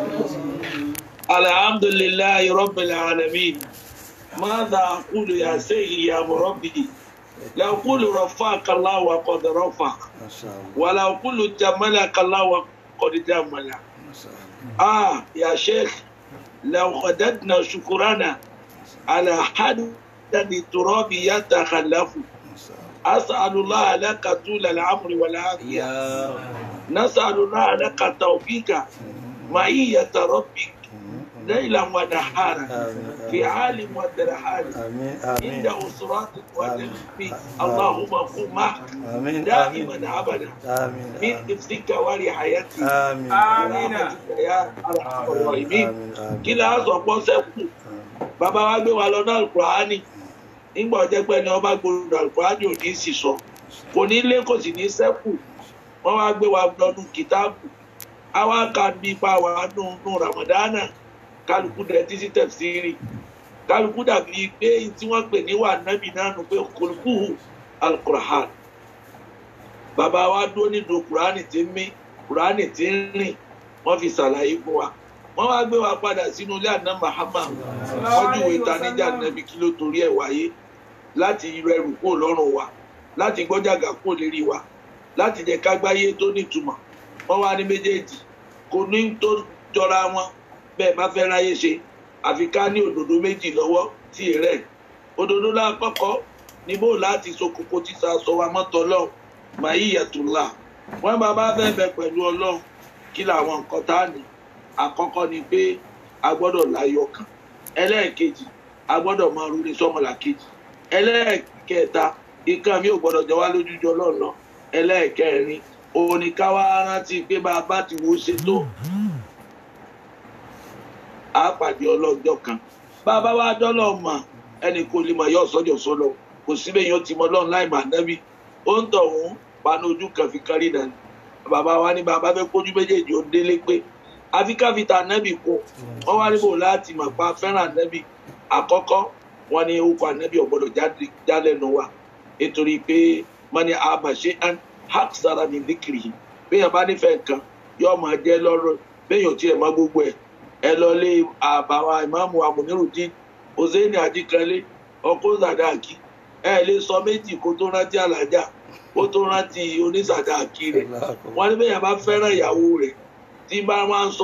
الحمد لله رب العالمين ماذا أقول يا سيدي يا مربي لو أقول رفعك الله وقد رفع ما شاء الله ولو أقول جملك الله وقد جمل ما شاء الله آه يا شيخ لو خددنا شكرنا على حد التراب يتخلف ما شاء الله أسأل الله لك طول العمر والعافية نسأل الله لك التوفيق معية ربك ليلا ونهارا آمين في عالم ودرحال آمين عند آمين أسرات وتخفي اللهم قم معك آمين آمين دائما أبدا آمين من حفظك ورعايتك آمين آمين. برحمتك يا أرحم الراحمين آمين آمين kí la sọ pọ́ sẹ́kù bàbá wa gbé wa lọ náà alukurani nígbà ọjọ́ pé ni ọba gbòòrò alukurani ò ní sì sọ kò ní lé kò sì ní sẹ́kù wọ́n wá gbé wa lọ́nu kìtáàbù àwa kà ní ipa wa nù ramadana kálukú dẹ títí tẹ̀síìrì kálukú dàbí pé tí wọ́n pè ní wà nábì náà nù pé kòlùkùhù alukurahan bàbá wa dúró nínú kurani tí ń mí kurani tí ń rìn wọ́n fi ṣàlàyé fún wa wọ́n wá gbé wa padà sínú ilé àná mahama wọ́n júwe ìtaníjà nàbí kí ló torí ẹ̀ wáyé láti rẹrù kó lọ́rùn wa láti gbọ́jàgà kó lérí wa láti jẹ́ kágbáyé tó nítumọ̀ wọ́n wá ní méjèèjì kò ní tó jọra wọn bẹ́ẹ̀ má fẹ́ ráyé ṣe àfi ká ní òdòdó méjì lọ́wọ́ tí ì rẹ̀ òdòdó lákọ́kọ́ ní bó láti sokoko títa sọ wa mọ́tọ́ lọ màá yíyàtúlá wọ́n bá bá fẹ́ bẹ pẹ̀lú ọlọ́run kí làwọn nǹkan tá a ní àkọ́kọ́ ni pé a gbọ́dọ̀ láyọ̀ kan ẹlẹ́ẹ̀kejì a gbọ́dọ̀ máa rúni sọ́mọlà kejì ẹlẹ́ẹ̀kẹta ìkan mi ò gbọ́dọ̀ jẹ́ wá lójújọ lọ́nà ẹlẹ́ẹ̀kẹrin òun ni ká wá rántí pé bá a bá ti wo ṣe tó a pàdé ọlọ́jọ́ kan bá a bá wá dọ́lọ̀ mọ̀ ẹnì kò lè mọ̀ yọ sọ́jọ́ sọ́lọ̀ kò síbẹ̀ yóò ti mọ lọ́run láì mà nẹ́bí ó ń tọ̀ wọ́n panu ojú kan fi kárí dànù bàbá wa ní bàbá fẹ́ kójú méjèèjì ó délé pé àfi káfíńtà nẹ́bì kú wọ́n wá níbò láti mọ̀ pa fẹ́ràn nẹ́bì àkọ́kọ́ wọn ní orúkọ ànẹ́bì ọ̀gbọ́dọ̀ jálẹ̀nu wa nítorí pé mani abàṣe an haksara ní dìkìrì bẹ́ẹ̀ bá nífẹ̀ẹ́ nǹkan yóò máa jẹ́ lọ́rọ̀ bẹ́ẹ̀ yóò tiẹ̀ má gbogbo ẹ̀ ẹ lọ lé àbàwà ìmáàmù amúnirùdín hossein ajikanlé ọkọ zadaki ẹ lè sọ méjì kó tó rántí alájà kó tó rántí onísàdáàkì rẹ̀ wọn ní bẹ́ẹ̀ bá fẹ́ràn ìyàwó rẹ̀ tí bá máa ń sọ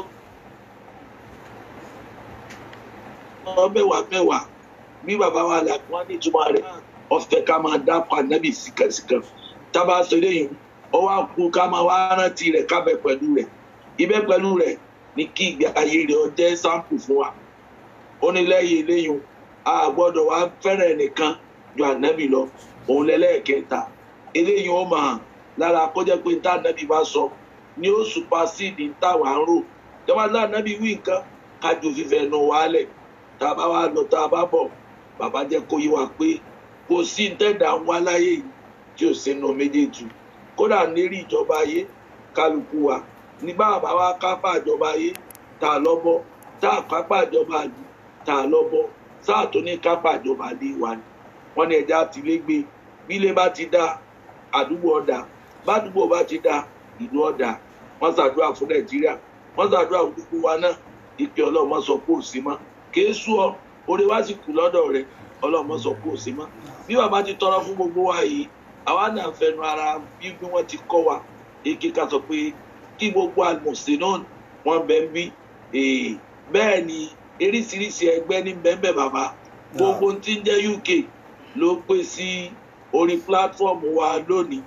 ọ mẹ́wàá mẹ́wàá bí bàbá wa là wọn ní ìtumọ̀ rẹ̀ ọ̀fẹ́ ká máa dápọ̀ ànábì síkàsíkà tábà sọ eléyìí ó wá kú ká máa wá rántí rẹ̀ kábẹ̀ pẹ̀lú rẹ̀ ibẹ̀ pẹ̀lú rẹ̀ ní kí ìgbé ayé rẹ̀ ó jẹ́ sáǹpù fún wa ó ní lẹ́yìn eléyìí a gbọ́dọ̀ wá fẹ́ràn ẹnìkan ju ànábì lọ òun lẹ́lẹ́ẹ̀kẹta eléyìí ó máa lára kó jẹ́ pé tá ànábì bá sọ ni ó supasíìdì táwa ń rò jọba tá ànábì wí nǹkan kájú fífẹ́ nu wálẹ̀ tá a bá wá lọ tá a bá bọ̀ bàbá jẹ́ kó yé wa pé kò sí tẹ́dà ń wá láyé yìí tí ò sínú méjèèjì kódà lérí ìjọba ayé kálukú wa ní bàbá wa kápá ìjọba ayé tá a lọ́bọ́ tá a kápá ìjọba àdú tá a lọ́bọ́ sáà tó ní kápá ìjọba àdé wa ni wọ́n ní ẹja àtìlégbé bílé bá ti dá àdúgbò ọ̀dà bádùgbò bá ti dá ìlú ọ̀dà wọ́n ṣàdúrà fún nàìjíríà wọ́n ṣàdúrà fún gbogbo wa náà ìpè ọlọ́mọ sọ pé ò sí mọ́ kìí sú ọ orí wa sì kù lọ́dọ̀ rẹ ọlọ́mọ sọ pé ò sí mọ́ bí bàbá ti tọrọ fún gbogbo wa yìí àwa náà fẹnu ara bí bí wọ́n ti kọ́ wa èké ká sọ pé kí gbogbo àlùmọ̀sẹ̀ náà wọ́n bẹ̀ ń bí bẹ́ẹ̀ ni eríṣiríṣi ẹgbẹ́ ní bẹ́ẹ̀ bàbá gbogbo tí ń jẹ́ uk ló pè sí orí platform wa lónìí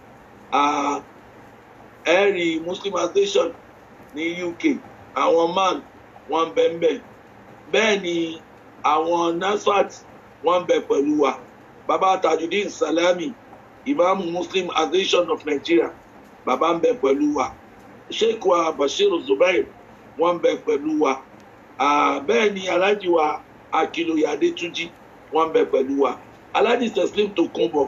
ẹ̀rí muslim association ní uk àwọn man wọ́n ń bẹ ń bẹ bẹ́ẹ̀ ni àwọn nasfat wọ́n ń bẹ pẹ̀lú wa baba tajudeen salami imam muslim association of nigeria baba ń bẹ pẹ̀lú wa sheikh wa bashir zubair wọ́n ń bẹ pẹ̀lú wa bẹ́ẹ̀ ni alhaji wa akiloye adetunji wọ́n ń bẹ pẹ̀lú wa alhaji teslim tokunbo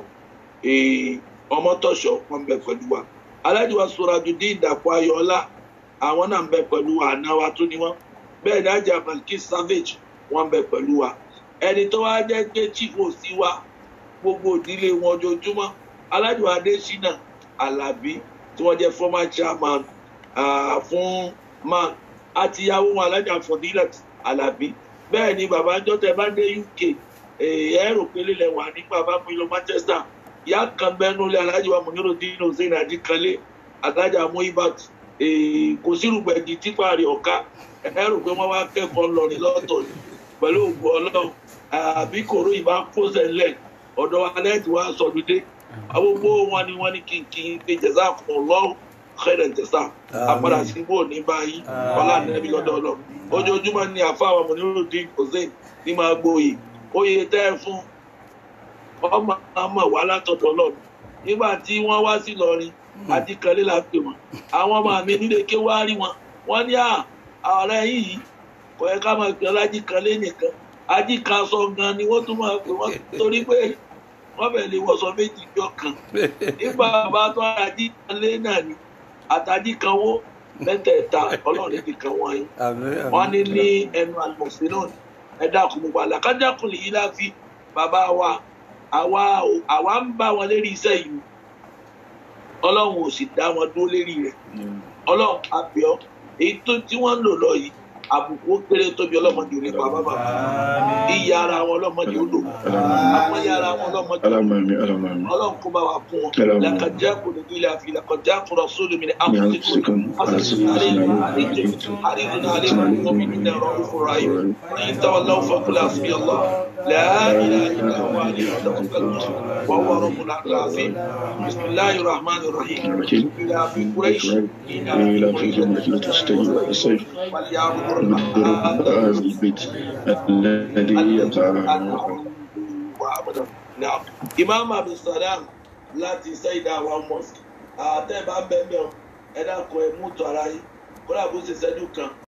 ọmọtọ̀ṣọ́ wọ́n ń bẹ pẹ̀lú wa alhaji wa surajudeen dàpọ̀ ayọ̀ọ́lá àwọn náà ń bẹ pẹ̀lú wa àná wa tó ní wọ́n bẹ́ẹ̀ ni ajá malkis savage wọ́n ń bẹ pẹ̀lú wa ẹni tó wá jẹ́ pé chief òsì wa gbogbo ìdílé wọn ojoojúmọ́ alhaji wa adesina alabi tí wọ́n jẹ́ former chairman uh, fún man àti ìyàwó wọn alhaji afọdílẹt alabi bẹ́ẹ̀ ni bàbá jọ́tẹ̀ bá dé uk ẹ̀rọ pélé lẹ̀ wà nígbà bá mú ilé manchester ìyá kan bẹ́ẹ̀nu lé alhaji wa muniro dino zayn adikanle alhaji amuibat kò sí rúgbẹ̀dì tipa rẹ̀ ọ̀ka ẹ̀rọ pé wọ́n wá kẹ́kọ̀ọ́ lọ́rin lọ́tọ̀ ni pẹ̀lú ògbó ọlọ́run àbí kòró ìbá fóṣẹ̀ ńlẹ̀ ọ̀dọ̀ alẹ́ tí wọ́n á sọdún dé gbogbo wọn ni wọ́n ní kí n kí n pé jẹ̀sà fún ọlọ́run xẹ́rẹ̀ jẹ̀sà àpàdà sí bò ní báyìí ọlá nẹ́bí lọ́dọ̀ ọlọ́run ojoojúmọ́ ni àfáwọn Munirudeen Hussein ní máa gbóyè oyè tẹ́ ẹ fún ọmọ ọmọ wa látọ̀dọ̀ ọlọ́run nígbà tí wọ́n wá sí lọrin àti kanlé la pè wọ́n àwọn ọmọ mi nílé ké wá rí wọn wọ́n ní ọ̀rẹ́ yìí kò yẹ ká máa pè ọ́ lájí kanlé nìkan ají kan sọ gan ni wọ́n tún máa pè wọ́n torí pé wọ́n bẹ̀ lè wọ̀sọ méjì jọ kan nígbà bá tó ají kanlé náà ni àtàjí kan wó mẹ́tẹ̀ẹ̀ta ọlọ́run ti kan wọ́n yín wọ́n ní ní ẹnu àlùmọ̀sí náà ẹ dákun gbogbo àlàkájákùn lè yí láfi bàbá wa àwa àwa ń bá wọn lérí iṣẹ́ yìí ọlọ́run ò sì dá wọn dúró lérí rẹ̀ ọlọ́run àbíọ́ èyí tó tí wọ́n ń lò lọ yìí àbùkù ó kéré tóbi ọlọ́mọdé ò ní pa bàbá ìyá ara wọn ọlọ́mọdé ó lò àwọn ìyá ara wọn ọlọ́mọdé ó lò ọlọ́run kó bá wa kún wọn làkàjá kò ní ilé àfi làkàjá kò rọ sódò mi ní àkùnrin àrídùn àlẹ́ wọn mi nínú ẹ̀rọ ìfọ̀rọ̀ ayé ní táwọn lọ́wọ́ fọkùnrin àfi ọlọ́ láàyè ìlà wà ní ọ̀dọ́kùnrin wọ́n wọ́n rọ̀ mọ́lá láàfin bisimilahi rahman rahim ìlà àfi kúrẹ́ṣì ìlà àfi kúrẹ́ṣì رب هذا البيت الذي يطعمه Now, Imam Abdul Salam láti Saida wa mosque àtẹ̀bá bẹ́ẹ̀ bẹ́ẹ̀ ẹ dákun ẹ mú tọ́ ara yín kó dà bó ṣe ṣẹ́jú kan